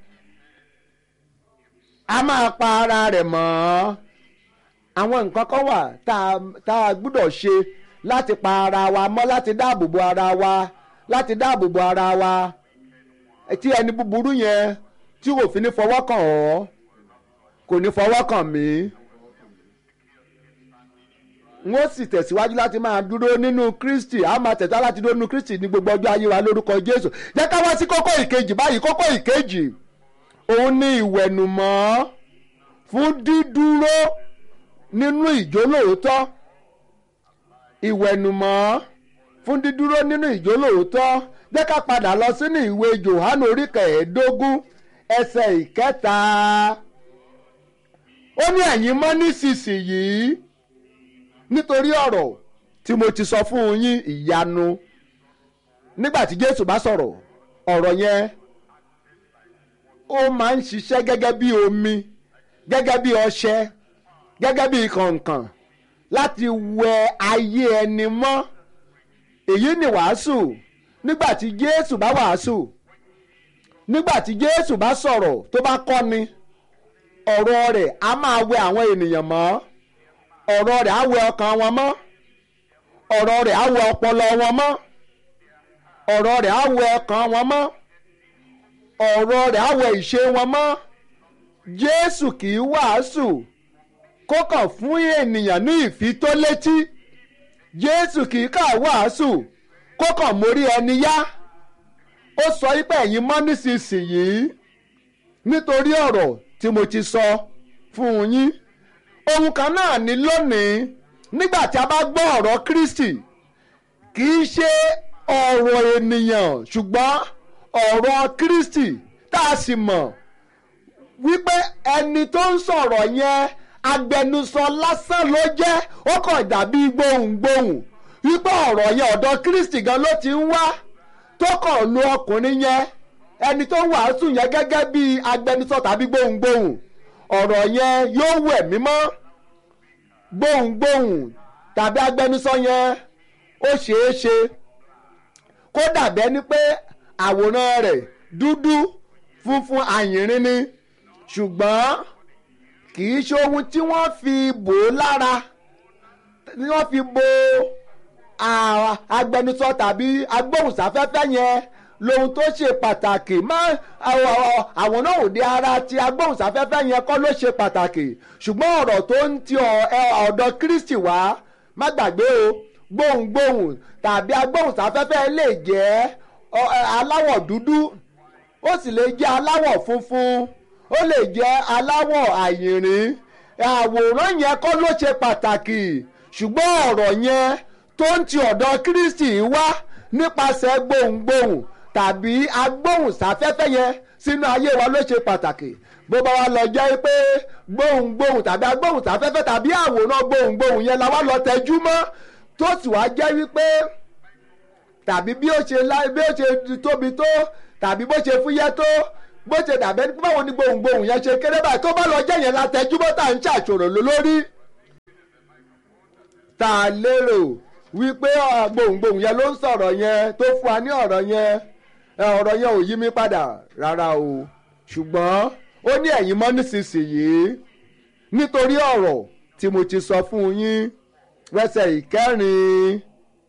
a máa pa ara rẹ̀ mọ́ àwọn nǹkan kan wà tá a gbúdọ̀ ṣe láti pa ara wa mọ́ láti dáàbò bo ara wa láti dáàbò bo ara wa tí ẹni búburú yẹn tí kò fi ní fọwọ́ kàn ọ́ kò ní fọwọ́ kàn mí n ó sì tẹ̀síwájú láti máa dúró nínú Kristi a máa tẹ̀síwájú láti dúró nínú Kristi ní gbogbo ọjọ́ ayé wa lórúkọ Jésù jẹ́ ká wá sí kókó ìkejì báyìí kókó ìkejì òun ní ìwẹ̀nùmọ́ fún dídúró nínú ìjólóòótọ́ ìwẹ̀nùmọ́ fún dídúró nínú ìjólóòótọ́ jẹ́ ká padà lọ sínú ìwé Jòhánù orí kẹẹ̀ẹ́dógún ẹsẹ̀ ìkẹta ó ní ẹ̀yin mọ́ nísinsìnyí nítorí ọ̀rọ̀ tí mo ti sọ fún yín ìyanu nígbà tí Jésù bá sọ̀rọ̀ ọ̀rọ̀ yẹn ó máa ń ṣiṣẹ́ gẹ́gẹ́ bí omi gẹ́gẹ́ bí ọṣẹ gẹ́gẹ́ bí kànkàn láti wẹ ayé ẹni mọ́ èyí ni wàásù nígbà tí Jésù bá wàásù nígbà tí Jésù bá sọ̀rọ̀ tó bá kọ́ni ọ̀rọ̀ rẹ̀ á máa wẹ àwọn ènìyàn mọ́ ọ̀rọ̀ rẹ̀ á wẹ ọkàn wọn mọ́ ọ̀rọ̀ rẹ̀ á wẹ ọpọlọ wọn mọ́ ọ̀rọ̀ rẹ̀ á wẹ ọkàn wọn mọ́ ọ̀rọ̀ rẹ̀ á wẹ ìṣe wọn mọ́ Jésù kì í wàásù kó kàn fún ènìyàn ní ìfitólétí Jésù kì í kà wàásù kó kàn mórí ẹni yá ó sọ wípé ẹ̀yin mọ́ nísinsìnyí nítorí ọ̀rọ̀ tí mo ti sọ fún yín ohun kan náà ní lónìí nígbà tí a bá gbọ́ ọ̀rọ̀ Kristi kì í ṣe ọ̀rọ̀ ènìyàn ṣùgbọ́n ọ̀rọ̀ Kristi tá a sì mọ̀ wípé ẹni tó ń sọ̀rọ̀ yẹn agbẹnusọ lásán ló jẹ́ ó kàn dàbí gbohùngbohùn wípé ọ̀rọ̀ yẹn ọ̀dọ̀ Kristi gan ló ti ń wá tó kàn lu ọkùnrin yẹn ẹni tó ń wàásù yẹn gẹ́gẹ́ bí agbẹnusọ tàbí gbohùngbohùn ọ̀rọ̀ yẹn yóò wẹ̀ mímọ́ gbohùngbohùn tàbí agbẹnusọ yẹn ó ṣeé ṣe kó dàbẹ́ ni pé àwòrán rẹ̀ dúdú funfun àyìnrín ni ṣùgbọ́n kì í ṣe ohun tí wọ́n fi bò ó lára tí wọ́n fi bo agbẹnusọ tàbí agbóhùnsáfẹ́fẹ́ yẹn lohun tó ṣe pàtàkì má àwọn náà òde ara ti agbóhùnsáfẹ́fẹ́ yẹn kọ́ ló ṣe pàtàkì ṣùgbọ́n ọ̀rọ̀ tó ń ti ọ̀dọ̀ Kristi wá má gbàgbé o gbohùngbohùn tàbí agbóhùnsáfẹ́fẹ́ lè jẹ́ aláwọ̀ dúdú ó sì lè jẹ́ aláwọ̀ funfun ó lè jẹ́ aláwọ̀ àyìnrín àwòrán yẹn kọ́ ló ṣe pàtàkì ṣùgbọ́n ọ̀rọ̀ yẹn tó ń ti ọ̀dọ̀ Kristi wá nípasẹ̀ gbohùngbohùn tàbí agbóhùnsáfẹ́fẹ́ yẹn sínú ayé wa ló ṣe pàtàkì bó bá wa lọ jẹ́ pé gbohùngbohùn tàbí agbóhùnsáfẹ́fẹ́ tàbí àwòrán gbohùngbohùn yẹn la wá lọ tẹjú mọ́ tó sì wá jẹ́ wípé tàbí bí ó ṣe bí ó ṣe tóbi tó tàbí bó ṣe fúyẹ́ tó bó ṣe dàbẹ́ báwo ni gbohùngbohùn yẹn ṣe kéré báyìí tó bá lọ jẹ́ yẹn látẹjúmọ́ tá à ń ṣàṣòro lórí. tá a lérò wípé gbohùngbohùn yẹn ló ń sọ̀rọ̀ yẹn tó fún wa ní ọ̀rọ̀ yẹn ọ̀rọ̀ yẹn ò yí mi padà rárá o ṣùgbọ́n ó ní ẹ̀yin mọ́ nísinsìnyí nítorí ọ̀rọ̀ tí mo ti sọ fún yín wẹ́sẹ̀ ìkẹrin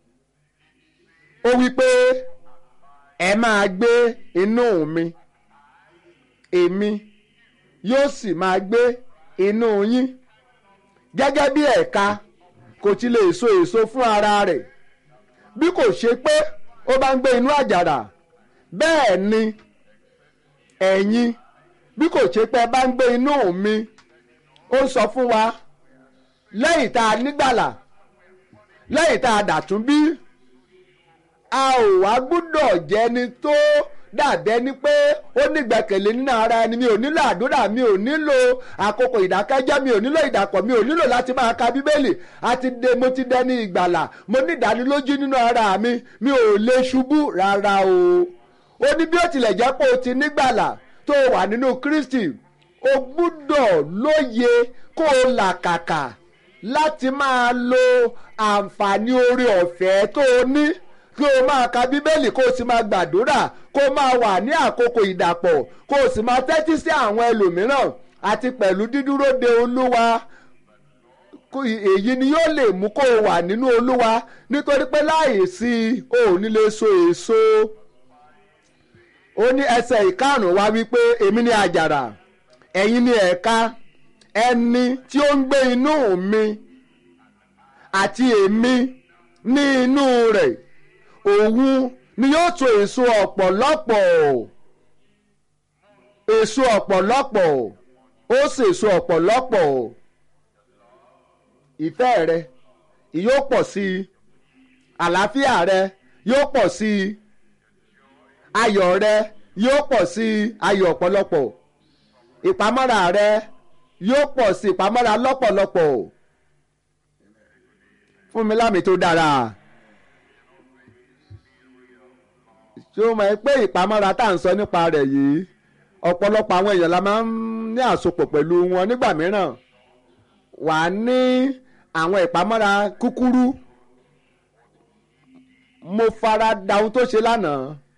ó wí pé ẹ máa gbé inú mi èmi yóò sì máa gbé inú yín gẹ́gẹ́ bí ẹ̀ka kò ti lè so èso fún ara rẹ̀ bí kò ṣe pé ó bá ń gbé inú àjàrà bẹ́ẹ̀ ni ẹ̀yin bí kò ṣe pé ẹ bá ń gbé inú mi ó ń sọ fún wa lẹ́yìn tá a nígbàlà lẹ́yìn tá a dàtún bí a ò wá gbúdọ̀ jẹ́ni tó dàbẹ́ ni pé ó nígbẹ̀kẹ̀lé nínú ara ẹni mi ò nílò àdúrà mi ò nílò àkókò ìdákẹ́jẹ́ mi ò nílò ìdàpọ̀ mi ò nílò láti máa ka bíbélì àti de mo ti dẹni ìgbàlà mo ní ìdánilójú nínú ara mi mi ò lè ṣubú rárá o ó ní bí ó tilẹ̀ jẹ́ pé o ti nígbàlà tó o wà nínú Kristi o gbúdọ̀ lóye kó o làkàkà láti máa lo àǹfààní oore ọ̀fẹ́ tó o ní kí o máa ka bíbélì kó o sì máa gbàdúrà kó o máa wà ní àkókò ìdàpọ̀ kó o sì máa tẹ́tí sí àwọn ẹlòmíràn àti pẹ̀lú dídúró de olúwa èyí ni yóò lè mú kó o wà nínú olúwa nítorí pé láìsí o ò ní lè so èso ó ní ẹsẹ̀ ìkarùn-ún wá wípé èmi ni àjàrà ẹ̀yin ni ẹ̀ka ẹni tí ó ń gbé inú mi àti èmi ní inú rẹ̀ òun ni yóò so èso ọ̀pọ̀lọpọ̀ èso ọ̀pọ̀lọpọ̀ ó sì èso ọ̀pọ̀lọpọ̀ ìfẹ́ rẹ yóò pọ̀ sí i àlàáfíà rẹ yóò pọ̀ sí i ayọ̀ rẹ yóò pọ̀ sí i ayọ̀ ọ̀pọ̀lọpọ̀ ìpamọ́ra rẹ yóò pọ̀ sí ìpamọ́ra lọ́pọ̀lọpọ̀ fún mi lámì tó dára ṣé o mọ̀ ẹ́ pé ìpamọ́ra tá à ń sọ nípa rẹ̀ yìí ọ̀pọ̀lọpọ̀ àwọn èèyàn la máa ń ní àsopọ̀ pẹ̀lú wọn nígbà mìíràn wà á ní àwọn ìpamọ́ra kúkúrú mo fara da ohun tó ṣe lánàá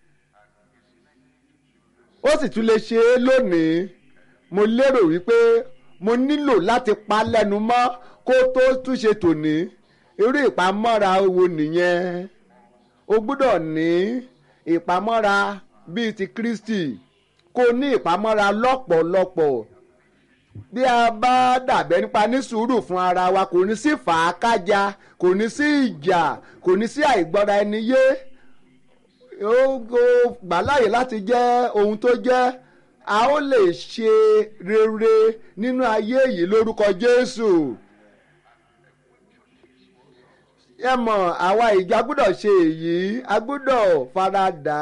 ó sì tún lè ṣe é lónìí mo lérò wípé mo nílò láti pa lẹ́nu mọ́ kó tó túnṣe tòní irú ìpamọ́ra wo nìyẹn o gbúdọ̀ ní ìpamọ́ra bíi ti Kristi kó ní ìpamọ́ra lọ́pọ̀lọpọ̀ bí a bá dàbẹ́ nípa ní sùúrù fún ara wa kò ní sí fàákájà kò ní sí ìjà kò ní sí àìgbọ́ra ẹni yé ó gbà láàyè láti jẹ́ ohun tó jẹ́ a ó lè ṣe rere nínú ayé yìí lórúkọ Jésù ẹ mọ̀ àwa ìjọ agbọ́dọ̀ ṣe èyí agbọ́dọ̀ faradà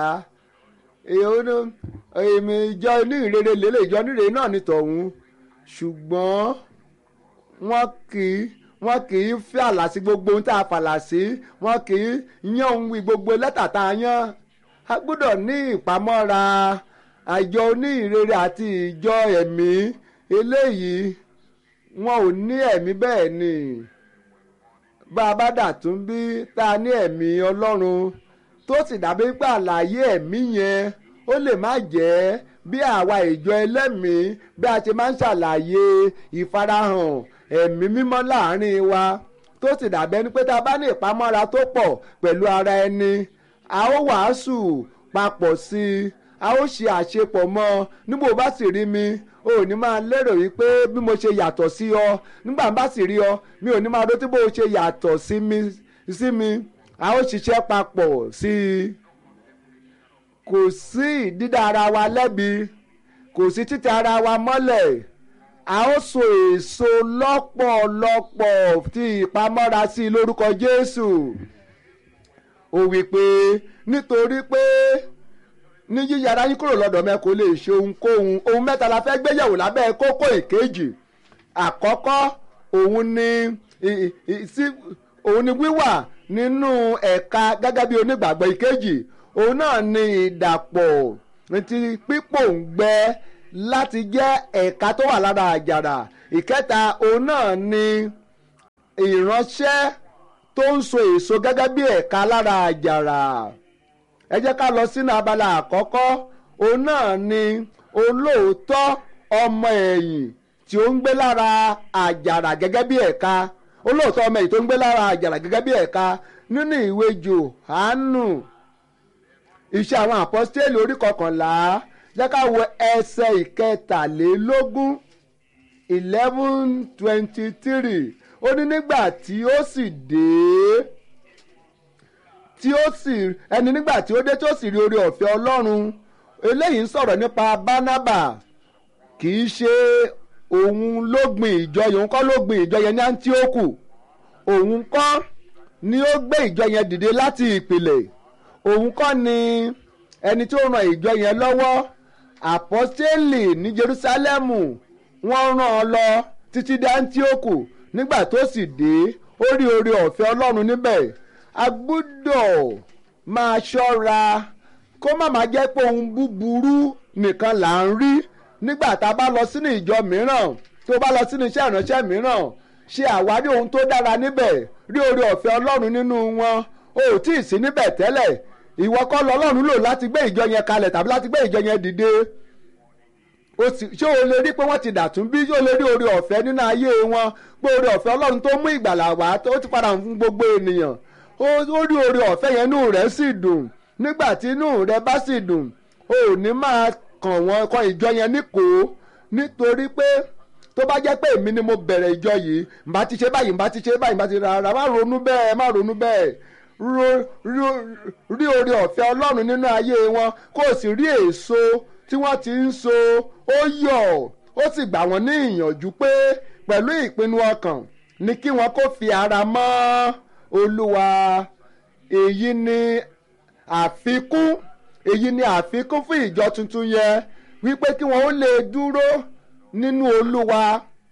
èmi ìjọ onírèrè lélẹ̀ ìjọ onírèrè náà ní tọ̀hún ṣùgbọ́n wọ́n kì í wọ́n kì í fi àlà sí gbogbo ohun tá a fàlà sí wọ́n kì í yán ohun wí gbogbo lẹ́tà tá a yán a gbọ́dọ̀ ní ìpamọ́ra àjọ onírèrè àti ìjọ ẹ̀mí eléyìí wọn ò ní ẹ̀mí bẹ́ẹ̀ ni bá a bá dà tún bí tá a ní ẹ̀mí ọlọ́run tó sì dàbí pé àlàyé ẹ̀mí yẹn ó lè má jẹ́ bí àwa ìjọ ẹlẹ́mìí bí a ṣe máa ń ṣàlàyé ìfarahàn ẹ̀mí mímọ́ láàrin wa tó sì dàbí ẹni pé tá a bá ní ìpamọ́ra tó pọ̀ pẹ̀lú ara ẹni a ó wàásù papọ̀ sí i a ó ṣe àṣepọ̀ mọ́ ọ níbo bá sì rí mi o ò ní máa lérò wípé bí mo ṣe yàtọ̀ sí ọ nígbà bá sì rí ọ mi ò ní máa rò tí bó ṣe yàtọ̀ sí mi sí mi a ó ṣiṣẹ́ papọ̀ sí i kò sí dídá ara wa lẹ́bi kò sí títẹ ara wa mọ́lẹ̀ a ó so èso lọ́pọ̀lọpọ̀ tí ìpamọ́ra sí i lórúkọ Jésù ó wí pé nítorí pé ní yíyára yín kúrò lọ́dọ̀ mẹ́ kò lè ṣe ohunkóhun ohun mẹ́ta la fẹ́ gbéyẹ̀wò lábẹ́ kókó ìkejì àkọ́kọ́ òun ni òun ni wíwà nínú ẹ̀ka gẹ́gẹ́ bí onígbàgbọ́ ìkejì òun náà ni ìdàpọ̀ ti pípòǹgbẹ láti jẹ́ ẹ̀ka tó wà lára àjàrà ìkẹta òun náà ni ìránṣẹ́ tó ń so èso gẹ́gẹ́ bí ẹ̀ka lára àjàrà ẹ jẹ́ ká lọ sínú abala àkọ́kọ́ òun náà ni olóòótọ́ ọmọ ẹ̀yìn tí ó ń gbé lára àjàrà gẹ́gẹ́ bí ẹ̀ka olóòótọ́ ọmọ ẹ̀yìn tó ń gbé lára àjàrà gẹ́gẹ́ bí ẹ̀ka nínú ìwé Jòhánù iṣẹ́ àwọn àpọ́stélì orí kọkànlá jẹ́ ká wo ẹsẹ̀ ìkẹtàlélógún eleven twenty three ó ní nígbà tí ó sì dé tí ó sì ẹni nígbà tí ó dé tí ó sì rí oore ọ̀fẹ́ Ọlọ́run eléyìí ń sọ̀rọ̀ nípa Bánábà kì í ṣe òun ló gbin ìjọ yẹn òun kọ́ ló gbin ìjọ yẹn ní Áńtíókù òun kọ́ ni ó gbé ìjọ yẹn dìde láti ìpìlẹ̀ òun kọ́ ni ẹni tí ó ran ìjọ yẹn lọ́wọ́ àpọ́stélì ní Jerúsálẹ́mù wọ́n rán ọ lọ títí dé Áńtíókù nígbà tó sì dé ó rí oore ọ̀fẹ́ Ọlọ́run níbẹ̀ a gbọ́dọ̀ máa ṣọ́ra kó má máa jẹ́ pé ohun búburú nìkan là ń rí nígbà tá a bá lọ sínú ìjọ mìíràn tó bá lọ sínú iṣẹ́ ìránṣẹ́ mìíràn ṣe àwárí ohun tó dára níbẹ̀ rí oore ọ̀fẹ́ Ọlọ́run nínú wọn o ò tí ì sí níbẹ̀ tẹ́lẹ̀ ìwọ kọ́ lọ Ọlọ́run lò láti gbé ìjọ yẹn kalẹ̀ tàbí láti gbé ìjọ yẹn dìde ṣé o lè rí pé wọ́n ti dàtún bí ṣé o lè rí oore ọ̀fẹ́ nínú ayé wọn pé oore ọ̀fẹ́ Ọlọ́run tó mú ìgbàlà wá ó ti padà fún gbogbo ènìyàn ó rí oore ọ̀fẹ́ yẹn inú rẹ̀ sì dùn nígbà tí inú rẹ̀ bá sì dùn o ò ní máa kàn wọ́n kọ́ ìjọ yẹn níkò nítorí pé tó bá jẹ́ pé èmi ni mo bẹ̀rẹ̀ ìjọ yìí mbà ti ṣe báyìí mbà ti ṣe báyìí mbà ti rárá má ronú bẹ́ẹ̀ má ronú bẹ́ẹ̀ rí oore ọ̀fẹ́ Ọlọ́run nínú ayé wọn kó o sì rí èso tí wọ́n ti ń so ó yọ̀ ó sì gbà wọ́n ní ìyànjú pé pẹ̀lú ìpinnu ọkàn ni kí wọ́n kó fi ara mọ́ Olúwa èyí ni àfikún èyí ni àfikún fún ìjọ tuntun yẹn wípé kí wọ́n ó lè dúró nínú Olúwa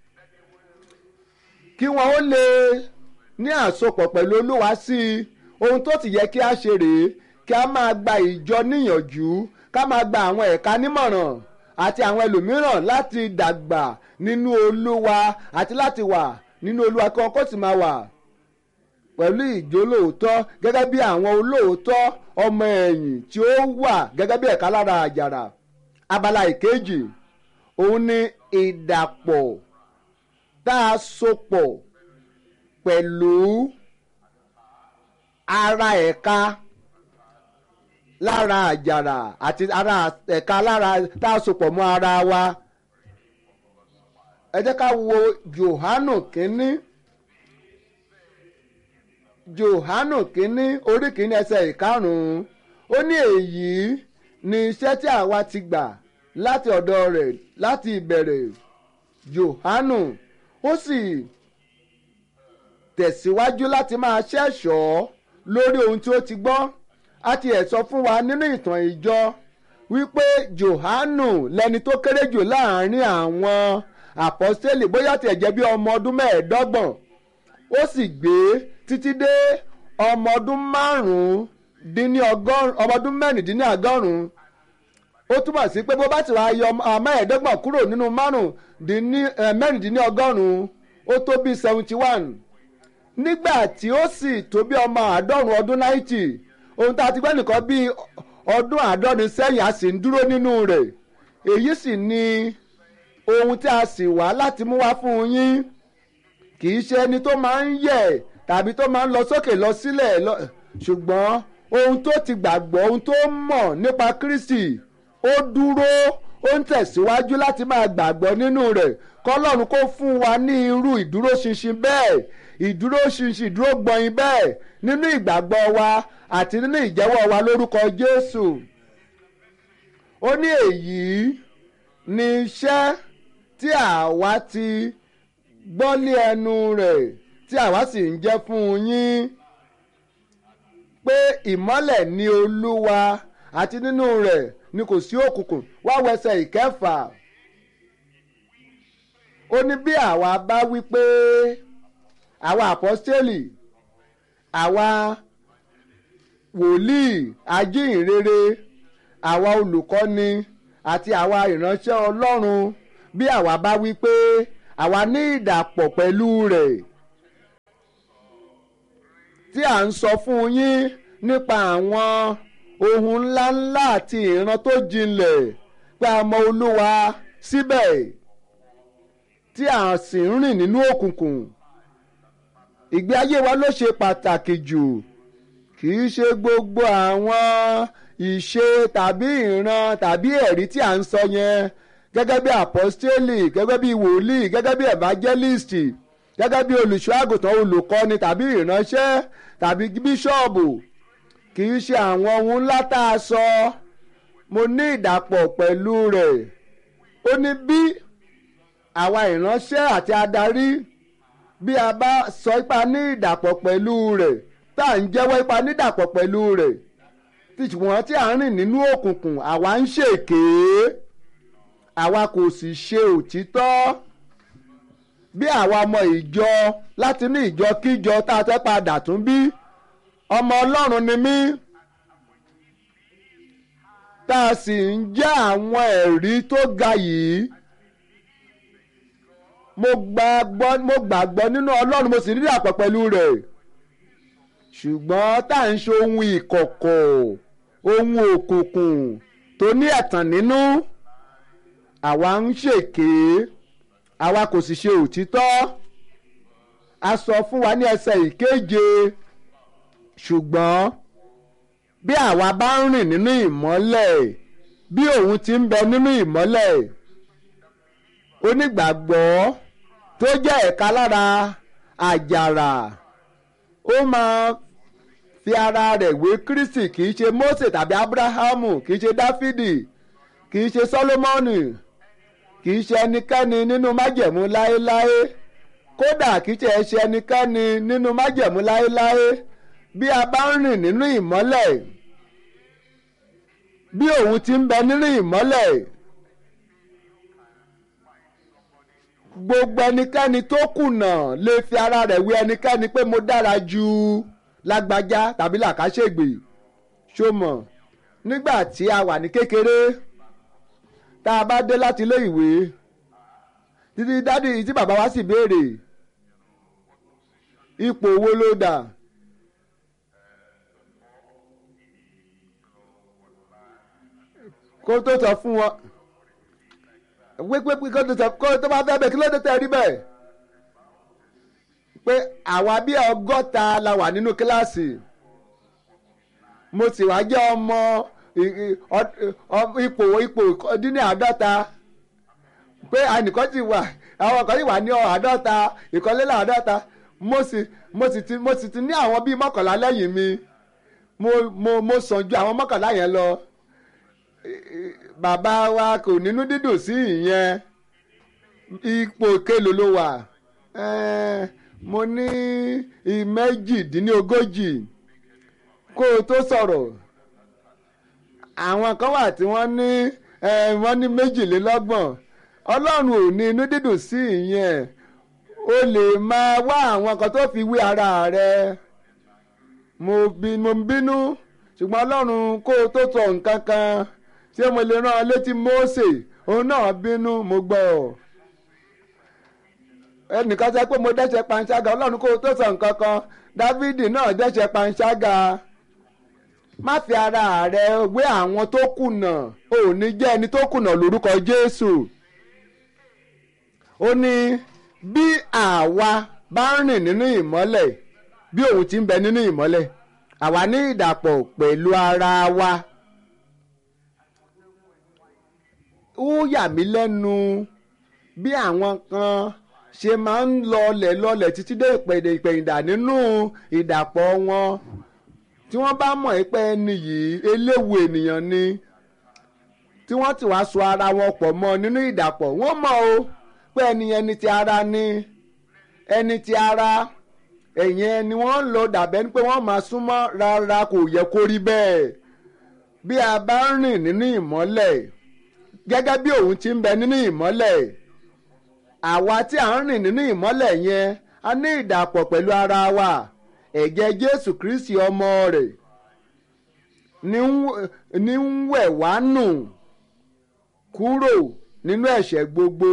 kí wọ́n ó lè ní àsopọ̀ pẹ̀lú Olúwa sí i ohun tó ti yẹ kí a ṣe rèé kí a máa gba ìjọ níyànjú ká máa gba àwọn ẹ̀ka nímọ̀ràn àti àwọn ẹlòmíràn láti dàgbà nínú Olúwa àti láti wà nínú Olúwa kí wọn kó sì máa wà pẹ̀lú ìjólóòótọ́ gẹ́gẹ́ bí àwọn olóòótọ́ ọmọ ẹ̀yìn tí ó wà gẹ́gẹ́ bí ẹ̀ka lára àjàrà abala ìkejì òun ni ìdàpọ̀ tá a sopọ̀ pẹ̀lú ara ẹ̀ka lára àjàrà àti ara ẹ̀ka lára tá a sopọ̀ mọ́ ara wa ẹ jẹ́ ká wo Jòhánù kínní Jòhánù kínní orí kínní ẹsẹ̀ ìkarùn-ún ó ní èyí ni iṣẹ́ tí àwa ti gbà láti ọ̀dọ̀ rẹ̀ láti ìbẹ̀rẹ̀ Jòhánù ó sì tẹ̀síwájú láti máa ṣẹ̀ṣọ́ lórí ohun tí ó ti gbọ́ a ti ẹ̀ sọ fún wa nínú ìtàn ìjọ wípé Jòhánù lẹni tó kéré jù láàrin àwọn àpọ́stélì bóyá tiẹ̀ jẹ́ bí ọmọ ọdún mẹ́ẹ̀ẹ́dọ́gbọ̀n ó sì gbé títí dé ọmọ ọdún márùn-ún dín ní ọgọ́rùn ọmọ ọdún mẹ́rìndínlọ́gọ́rùn-ún ó túmọ̀ sí pé bó bá ti wá yọ mẹ́ẹ̀ẹ́dọ́gbọ̀n kúrò nínú mẹ́rìndínlọ́gọ́rùn-ún ó tó bí seventy one nígbà tí ó sì tó bí ọmọ àádọ́rùn ọdún náìtì ohun tá a ti gbẹ́ nìkan bí ọdún àádọ́rin sẹ́yìn a sì ń dúró nínú rẹ̀ èyí sì ni ohun tí a sì wá láti mú wá fún yín kì í ṣe ẹni tó máa ń yẹ̀ tàbí tó máa ń lọ sókè lọ sílẹ̀ ṣùgbọ́n ohun tó ti gbàgbọ́ ohun tó mọ̀ nípa Kristi ó dúró ó ń tẹ̀síwájú láti máa gbàgbọ́ nínú rẹ̀ kọ́lọ́run kó fún wa ní irú ìdúróṣinṣin bẹ́ẹ̀ ìdúróṣinṣin ìdúró gbọ̀nyìn bẹ́ẹ̀ nínú ìgbàgbọ́ wa àti nínú ìjẹ́wọ́ wa lórúkọ Jésù ó ní èyí ni iṣẹ́ tí àwa ti gbọ́ lé ẹnu rẹ̀ tí àwa sì ń jẹ́ fún yín pé ìmọ́lẹ̀ ni Olúwa àti nínú rẹ̀ ni kò sí òkùnkùn wá wẹsẹ̀ ìkẹfà ó ní bí àwa bá wí pé àwa àpọ́stélì àwa wòlíì ajíhìnrere àwa olùkọ́ni àti àwa ìránṣẹ́ ọlọ́run bí àwa bá wí pé àwa ní ìdàpọ̀ pẹ̀lú rẹ̀ tí à ń sọ fún yín nípa àwọn ohun ńláńlá àti ìran tó jinlẹ̀ pé a mọ olúwa síbẹ̀ tí à sì ń rìn nínú òkùnkùn ìgbé ayé wa ló ṣe pàtàkì jù kì í ṣe gbogbo àwọn ìṣe tàbí ìran tàbí ẹ̀rí tí à ń sọ yẹn gẹ́gẹ́ bí apostoli gẹ́gẹ́ bí wòlíì gẹ́gẹ́ bí evangelist gẹ́gẹ́ bí olùṣọ́ àgùntàn olùkọ́ni tàbí ìránṣẹ́ tàbí bíṣọ́ọ̀bù kì í ṣe àwọn ohun ńlá tá a sọ mo ní ìdàpọ̀ pẹ̀lú rẹ̀ ó ní bí àwa ìránṣẹ́ àti adarí bí a bá sọ ipa ní ìdàpọ̀ pẹ̀lú rẹ̀ tá à ń jẹ́wọ́ ipa nídàpọ̀ pẹ̀lú rẹ̀ ṣùgbọ́n tí à ń rìn nínú òkùnkùn àwa ń ṣèké àwa kò sì ṣe òtítọ́ bí àwa ọmọ ìjọ láti ní ìjọ kíjọ tá a fẹ́ padà tún bí ọmọ ọlọ́run ni mí tá a sì ń jẹ́ àwọn ẹ̀rí tó ga yìí mo gbàgbọ́ mo gbàgbọ́ nínú ọlọ́run mo sì rí àpọ̀ pẹ̀lú rẹ̀ ṣùgbọ́n tá à ń ṣe ohun ìkọ̀kọ̀ ohun òkùnkùn tó ní ẹ̀tàn nínú àwa ń ṣèké àwa kò sì ṣe òtítọ́ a sọ fún wa ní ẹsẹ̀ ìkeje ṣùgbọ́n bí àwa bá ń rìn nínú ìmọ́lẹ̀ bí òun ti ń bẹ nínú ìmọ́lẹ̀ onígbàgbọ́ tó jẹ́ ẹ̀ka lára àjàrà ó máa fi ara rẹ̀ wé Kristi kì í ṣe Mósè tàbí Ábúráhámù kì í ṣe Dáfídì kì í ṣe Sólómọ́nì kì í ṣe ẹnikẹ́ni nínú májẹ̀mú láéláé kódà kì í ṣe ṣe ẹnikẹ́ni nínú májẹ̀mú láéláé bí a bá ń rìn nínú ìmọ́lẹ̀ bí òun ti ń bẹ nínú ìmọ́lẹ̀ gbogbo ẹnikẹ́ni tó kùnà lè fi ara rẹ̀ wé ẹnikẹ́ni pé mo dára ju lágbájá tàbí làkàṣègbè ṣó mọ̀ nígbà tí a wà ní kékeré tá a bá dé láti ilé ìwé títí dádì tí bàbá wa sì béèrè ipò owó ló dà kó tó sọ fún wọn wípé kó tó sọ kó tó bá fẹ́ bẹ̀ kí ló dé tẹ̀ rí bẹ́ẹ̀ pé àwa bí ọgọ́ta la wà nínú kíláàsì mo sì wá jẹ́ ọmọ ipò ipò dín ní àádọ́ta pé ànìkan ti wà àwọn kan ti wà ní àádọ́ta ìkọlélà àádọ́ta mo sì mo sì ti mo sì ti ní àwọn bíi mọ́kànlá lẹ́yìn mi mo mo mo sàn ju àwọn mọ́kànlá yẹn lọ bàbá wa kò nínú dídùn sí ìyẹn ipò kélòó ló wà mo ní méjìdínlógójì kó o tó sọ̀rọ̀ àwọn kan wà tí wọ́n ní wọ́n ní méjìlélọ́gbọ̀n ọlọ́run ò ní inú dídùn sí ìyẹn o lè máa wá àwọn kan tó fi wé ara rẹ mo ń bínú ṣùgbọ́n ọlọ́run kó o tó sọ nǹkan kan ṣé mo lè rán ọ létí Mósè òun náà bínú mo gbọ́ ọ ẹnìkan sọ pé mo dẹ́ṣẹ̀ panṣágà ọlọ́run kó o tó sọ nǹkan kan Dávidi náà dẹ́ṣẹ̀ panṣágà má fi ara rẹ wé àwọn tó kùnà ò ní jẹ́ ẹni tó kùnà lórúkọ Jésù ó ní bí àwa bá ń rìn nínú ìmọ́lẹ̀ bí òun ti ń bẹ nínú ìmọ́lẹ̀ àwa ní ìdàpọ̀ pẹ̀lú ara wa ó yà mí lẹ́nu bí àwọn kan ṣe máa ń lọlẹ̀ lọlẹ̀ títí dé ìpèdè ìpèyìndà nínú ìdàpọ̀ wọn tí wọ́n bá mọ̀ pé ẹni yìí eléwu ènìyàn ni tí wọ́n ti wá so ara wọn pọ̀ mọ́ nínú ìdàpọ̀ wọ́n mọ̀ o pé ẹni ẹni ti ara ni ẹni ti ara ẹ̀yìn ẹni wọ́n ń lò dàbẹ́ ni pé wọ́n máa súnmọ́ rárá kò yẹ kó rí bẹ́ẹ̀ bí a bá ń rìn nínú ìmọ́lẹ̀ gẹ́gẹ́ bí òun ti ń bẹ nínú ìmọ́lẹ̀ àwa tí à ń rìn nínú ìmọ́lẹ̀ yẹn a ní ìdàpọ̀ pẹ̀lú ara wa ẹ̀jẹ̀ jésù kristi ọmọ rẹ̀ ní ń- ní ń wẹ̀ wá nù kúrò nínú ẹ̀ṣẹ̀ gbogbo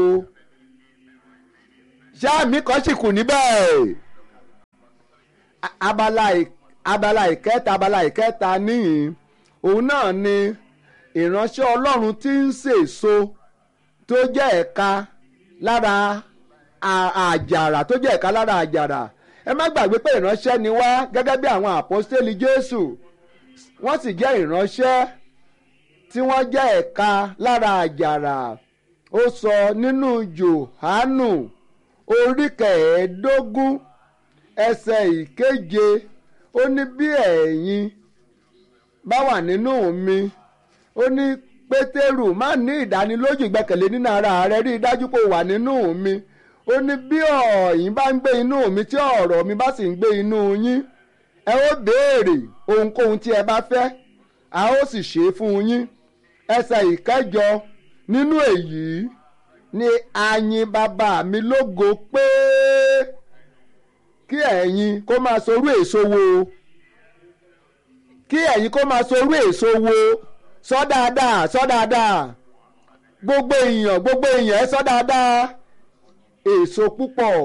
sáàmì kan sì kù níbẹ̀ A- abala ì- abala ìkẹta abala ìkẹta níyìn òun náà ni ìránṣẹ́ ọlọ́run tí ń sèso tó jẹ́ ẹ̀ka lára à- àjàrà tó jẹ́ ẹ̀ka lára àjàrà ẹ má gbàgbé pé ìránṣẹ́ ni wá gẹ́gẹ́ bí àwọn àpọ́stélì jésù wọ́n sì jẹ́ ìránṣẹ́ tí wọ́n jẹ́ ẹ̀ka lára àjàrà ó sọ nínú jòhánù orí kẹẹ̀ẹ́dógún ẹsẹ̀ ìkeje ó ní bí ẹ̀yin bá wà nínú mi ó ní pétérù má ní ìdánilójú ìgbẹ́kẹ̀lé nínú ara rẹ rí i dájú pé o wà nínú mi ó ní bí ọ̀yin bá ń gbé inú mi tí ọ̀rọ̀ mi bá sì ń gbé inú yín ẹ ó béèrè ohunkóhun tí ẹ bá fẹ́ a ó sì ṣe é fún yín ẹsẹ̀ ìkẹjọ nínú èyí ni ayin bàbá mi lógo pé kí ẹ̀yin kó máa sorú èso wo kí ẹ̀yin kó máa sorú èso wo sọ dáadáa sọ dáadáa gbogbo èèyàn gbogbo èèyàn ẹ sọ dáadáa èso púpọ̀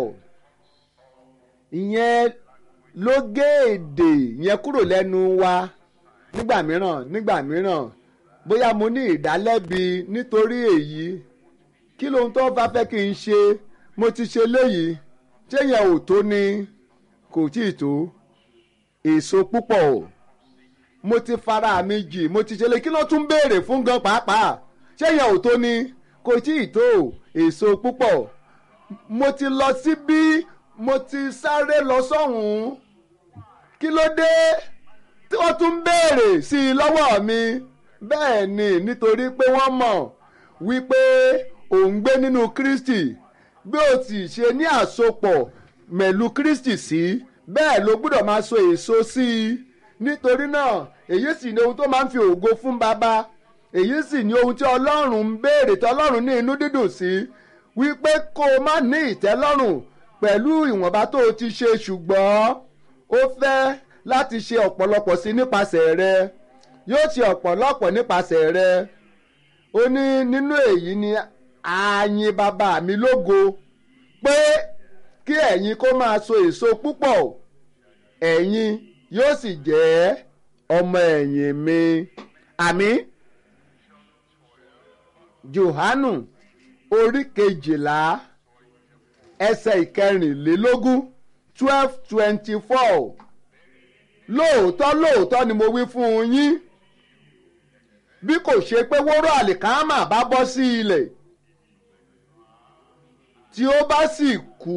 ìyẹn ló gé èdè yẹn kúrò lẹ́nu wa nígbà mìíràn nígbà mìíràn bóyá mo ní ìdálẹ́bi nítorí èyí kí lóhun tó bá fẹ́ kí n ṣe mo ti ṣe léyìí ṣé yẹn ò tó ni kò tí ì tó èso púpọ̀ mo ti fara mi jì mo ti ṣe lé kí ló tún béèrè fún gan pàápàá ṣé yẹn ò tó ni kò tí ì tó èso púpọ̀ mo ti lọ síbí mo ti sáré lọ sọ́hùn-ún kí ló dé tí wọ́n tún béèrè sí i lọ́wọ́ mi bẹ́ẹ̀ ni nítorí pé wọ́n mọ̀ wípé òun gbé nínú Kristi bí o ti ṣe ní àsopọ̀ mẹ̀lú Kristi sí bẹ́ẹ̀ ló gbọ́dọ̀ máa so èso sí i nítorí náà èyí sì ni ohun tó máa ń fi ògo fún baba èyí sì ni ohun tí Ọlọ́run ń béèrè tí Ọlọ́run ní inú dídùn sí wípé kó o má ní ìtẹ́lọ́rùn pẹ̀lú ìwọ̀nba tó o ti ṣe ṣùgbọ́n ó fẹ́ láti ṣe ọ̀pọ̀lọpọ̀ sí nípasẹ̀ rẹ yóò ṣe ọ̀pọ̀lọpọ̀ nípasẹ̀ rẹ ó ní nínú èyí ni ààyìn bàbá mi lógo pé kí ẹ̀yin kó máa so èso púpọ̀ ẹ̀yin yóò sì jẹ́ ọmọ ẹ̀yìn mi àmín Jòhánù orí kejìlá ẹsẹ̀ ìkẹrìnlélógún twelve twenty four lóòótọ́ lóòótọ́ ni mo wí fún yín bí kò ṣe pé wóró àlìkámà bá bọ́ sí ilẹ̀ tí ó bá sì kú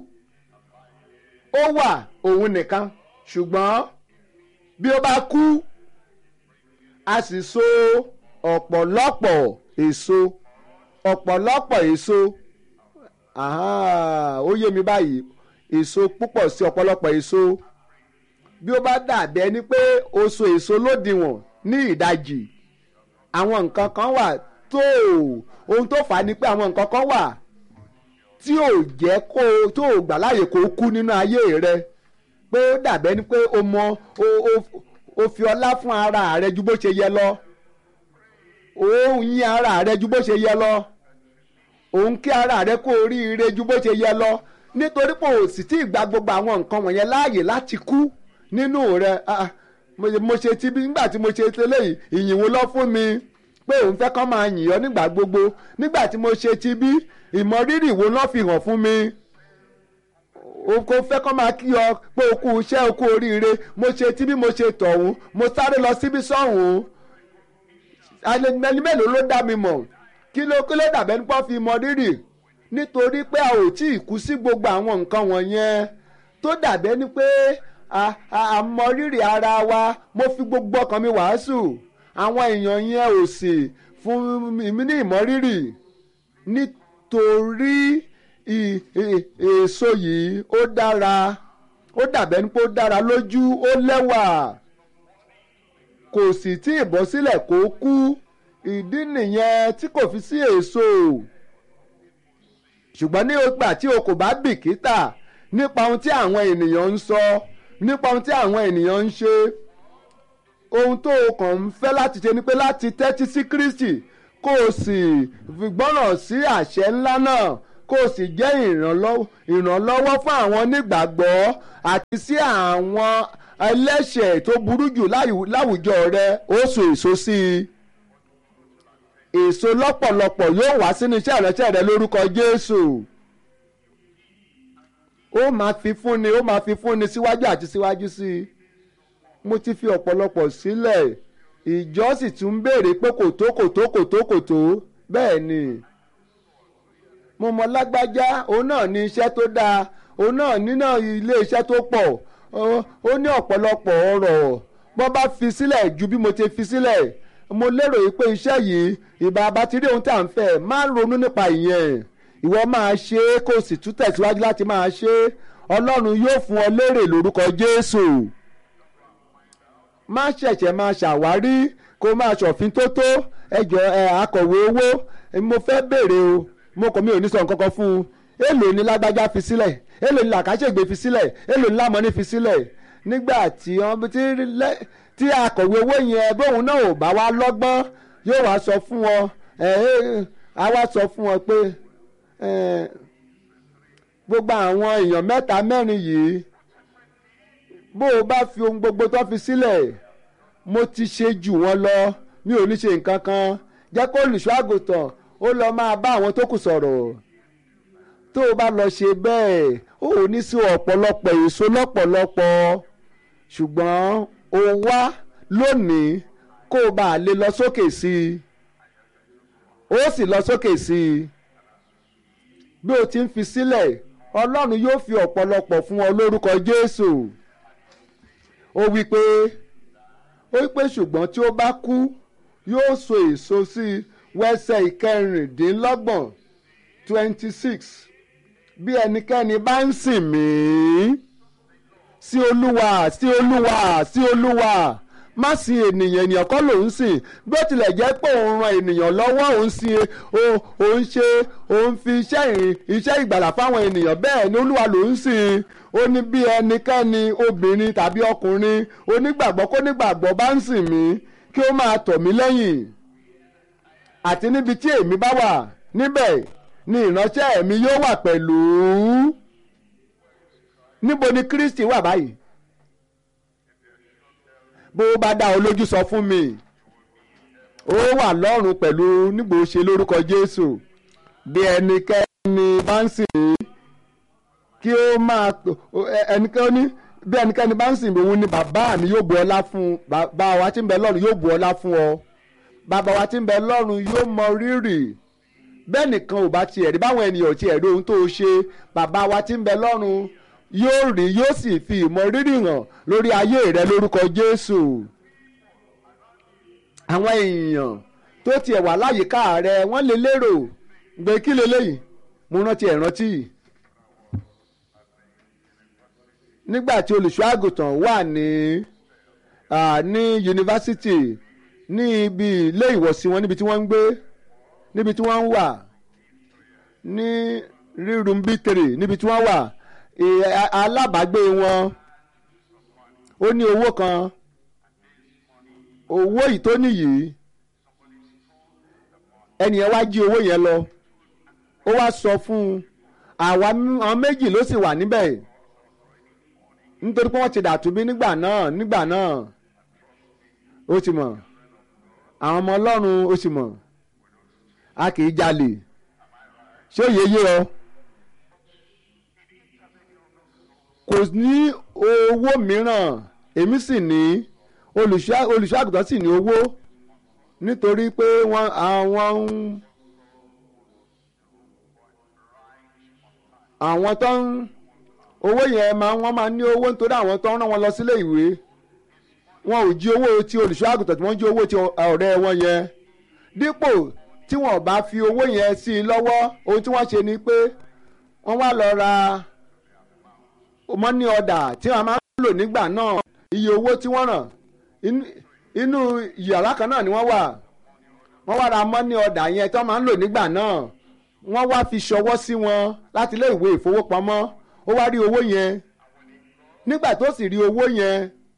ó wà òun nìkan ṣùgbọ́n bí ó bá kú a sì so ọ̀pọ̀lọpọ̀ èso ọ̀pọ̀lọpọ̀ èso ó yé mi báyìí èso púpọ̀ sí ọ̀pọ̀lọpọ̀ èso bí ó bá dàbí ẹni pé o so èso lódiwọ̀n ní ìdajì àwọn nǹkan kan wà tó ohun tó fà á ni pé àwọn nǹkan kan wà tí ò jẹ́ kó tó ò gbà láàyè kó kú nínú ayé rẹ pé ó dàbí ẹni pé o mọ o o o fi ọlá fún ara rẹ ju bó ṣe yẹ lọ òun yìn ara rẹ ju bó ṣe yẹ lọ òun kí ara rẹ kó oríire ju bó ṣe yẹ lọ nítorí pé o sì tí ì gba gbogbo àwọn nǹkan wọ̀nyẹn láàyè láti kú nínú rẹ mo ṣe ti bí nígbà tí mo ṣe tẹ́lẹ̀ yìí ìyìn wo lọ fún mi pé òun fẹ́ kọ́ máa yìn ọ́ nígbà gbogbo nígbà tí mo ṣe ti bí ìmọrírì wo lọ́ fi hàn fún mi o kò fẹ́ kọ́ máa kí ọ pé o kú iṣẹ́ o kú oríire mo ṣe tí bí mo ṣe tọ̀hún mo sáré lọ síbí sọ́hún ẹni mélòó ló dá mi mọ̀ kí ló kí ló dàbẹ́ nípa fi mọ rírì nítorí pé a ò tí ì kú sí gbogbo àwọn nǹkan wọ̀nyẹn tó dàbẹ́ ni pé a mọ rírì ara wa mo fi gbogbo ọkàn mi wàásù àwọn èèyàn yẹn ò sì fún mi ní ìmọrírì nítorí èso yìí ó dára ó dàbẹ́ ni pé ó dára lójú ó lẹ́wà kò sì tí ì bọ́ sílẹ̀ kó kú ìdí nìyẹn tí kò fi sí èso ṣùgbọ́n ní ìgbà tí o kò bá bìkítà nípa ohun tí àwọn ènìyàn ń sọ nípa ohun tí àwọn ènìyàn ń ṣe ohun tó o kàn ń fẹ́ láti ṣe ni pé láti tẹ́tí sí Kristi kó o sì gbọ́ràn sí àṣẹ ńlá náà kó o sì jẹ́ ìrànlọ́wọ́ fún àwọn onígbàgbọ́ àti sí àwọn ẹlẹ́ṣẹ̀ tó burú jù láwùjọ rẹ ó so èso sí i èso lọ́pọ̀lọpọ̀ yóò wá sínú iṣẹ́ ìránṣẹ́ rẹ lórúkọ Jésù ó máa fi fúnni ó máa fi fúnni síwájú àti síwájú sí i mo ti fi ọ̀pọ̀lọpọ̀ sílẹ̀ ìjọ sì tún ń béèrè pé kò tó kò tó kò tó kò tó bẹ́ẹ̀ ni mo mọ lágbájá òun náà ní iṣẹ́ tó dáa òun náà nínà ilé iṣẹ́ tó pọ̀ ó ní ọ̀pọ̀lọpọ̀ ọ̀rọ̀ bọ́ bá fi sílẹ̀ ju bí mo ti fi sílẹ̀ mo lérò yìí pé iṣẹ́ yìí ìbá bá ti rí ohun tí à ń fẹ́ máa ń ronú nípa ìyẹn ìwọ máa ṣe é kó o sì tún tẹ̀síwájú láti máa ṣe é ọlọ́run yóò fún ọ lérè lórúkọ Jésù má ṣẹ̀ṣẹ̀ máa ṣàwárí kó máa ṣọ̀fin tó tó ẹjọ́ ẹ akọ̀wé owó mo fẹ́ béèrè o mo kàn mí ò ní sọ nǹkan kan fún un èèlò ni lágbájá fi sílẹ̀ èèlò ni làkàṣègbè fi sílẹ̀ èèlò ni lámọ́ní fi sílẹ̀ nígbà tí wọ́n ti tí akọ̀wé owó yẹn bóun náà ò bá wá lọ́gbọ́n yóò wá sọ fún wọn á wá sọ fún wọn pé gbogbo àwọn èèyàn mẹ́ta mẹ́rin yìí bó o bá fi ohun gbogbo tó fi sílẹ̀ mo ti ṣe jù wọ́n lọ mi ò ní ṣe nǹkan kan jẹ́ kó olùṣọ́ àgùntàn ó lọ máa bá àwọn tó kù sọ̀rọ̀ tó o bá lọ ṣe bẹ́ẹ̀ ó ò ní sí ọ̀pọ̀lọpọ̀ èso lọ́pọ̀lọpọ̀ ṣùgbọ́n o wá lónìí kó o bá lè lọ sókè sí i ó sì lọ sókè sí i bí o ti ń fi sílẹ̀ Ọlọ́run yóò fi ọ̀pọ̀lọpọ̀ fún ọ lórúkọ Jésù ó wí pé ó wí pé ṣùgbọ́n tí ó bá kú yóò so èso sí wẹ́sẹ̀ ìkẹrìndínlọ́gbọ̀n twenty six bí ẹnikẹ́ni bá ń sìn mí sí olúwa sí olúwa sí olúwa má sin ènìyàn ènìyàn kọ́ ló ń sìn bí ó tilẹ̀ jẹ́ pé òun ran ènìyàn lọ́wọ́ òun sin òun ṣe òun fi iṣẹ́ iṣẹ́ ìgbàlà fáwọn ènìyàn bẹ́ẹ̀ ni olúwa ló ń sìn ó ní bí ẹnikẹ́ni obìnrin tàbí ọkùnrin onígbàgbọ́ kó nígbàgbọ́ bá ń sìn mí kí ó máa tọ̀ mí lẹ́yìn àti níbi tí èmi bá wà níbẹ̀ ni ìránṣẹ́ mi yóò wà pẹ̀lú níbo ni Kristi wà báyìí bó bá dá ọ lójú sọ fún mi ó wà lọ́run pẹ̀lú nígbò ṣe lórúkọ Jésù bí ẹnikẹ́ni bá ń sìn mí kí ó máa ẹnikẹ́ni bí ẹnikẹ́ni bá ń sìn mí òun ni bàbá mi yóò bu ọlá fún bàbá wa tí ń bẹ lọ́run yóò bu ọlá fún ọ bàbá wa tí ń bẹ lọ́run yóò mọ rírì bẹ́ẹ̀ nìkan ò bá tiẹ̀ rí báwọn ènìyàn tiẹ̀ rí ohun tó o ṣe bàbá wa tí ń bẹ lọ́run yóò rí yóò sì fi ìmọ̀ rírì hàn lórí ayé rẹ lórúkọ Jésù àwọn èèyàn tó tiẹ̀ wà láyìíká rẹ wọ́n lè lérò gbé kí leléyìí mo rántí ẹ̀ rántí nígbà tí olùṣọ́ àgùntàn wà ní ní yunifásitì ní ibi ilé ìwọ̀sí wọn níbi tí wọ́n ń gbé níbi tí wọ́n ń wà ní rírun bítèrè níbi tí wọ́n wà alábàágbé wọn ó ní owó kan owó yìí tó nìyí ẹnìyẹn wá jí owó yẹn lọ ó wá sọ fún un àwa àwọn méjì ló sì wà níbẹ̀ nítorí pé wọ́n ti dàtúbí nígbà náà nígbà náà ó ti mọ̀ àwọn ọmọ ọlọ́run ó sì mọ̀ a kì í jalè ṣé òye yé ọ kò ní owó mìíràn èmi sì ní olùṣọ́ àgùntàn sì ní owó nítorí pé wọ́n àwọn ń àwọn tó ń owó yẹn máa wọ́n máa ní owó nítorí àwọn tó ń rán wọn lọ sílé ìwé wọn ò jí owó ti olùṣọ́ àgùntàn tí wọ́n jí owó ti ọ̀rẹ́ wọn yẹn dípò tí wọn bá fi owó yẹn sí i lọ́wọ́ ohun tí wọ́n ṣe ni pé wọ́n wá lọ ra mọ́ní ọ̀dà tí wọ́n máa ń lò nígbà náà iye owó tí wọ́n ràn inú yàrá kan náà ni wọ́n wà wọ́n wá ra mọ́ní ọ̀dà yẹn tí wọ́n máa ń lò nígbà náà wọ́n wá fi ṣọwọ́ sí wọn láti ilé ìwé ìfowópamọ́ ó wá rí owó yẹn nígbà tó sì rí owó yẹn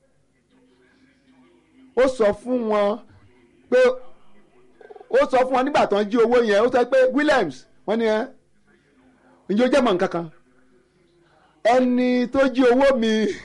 ó sọ fún wọn pé ó sọ fún wọn nígbà tó ń jí owó yẹn ó sọ pé Williams wọ́n ní ẹ́ ǹjẹ́ ó jẹ́ mọ̀ nǹkan kan ẹni tó jí owó mi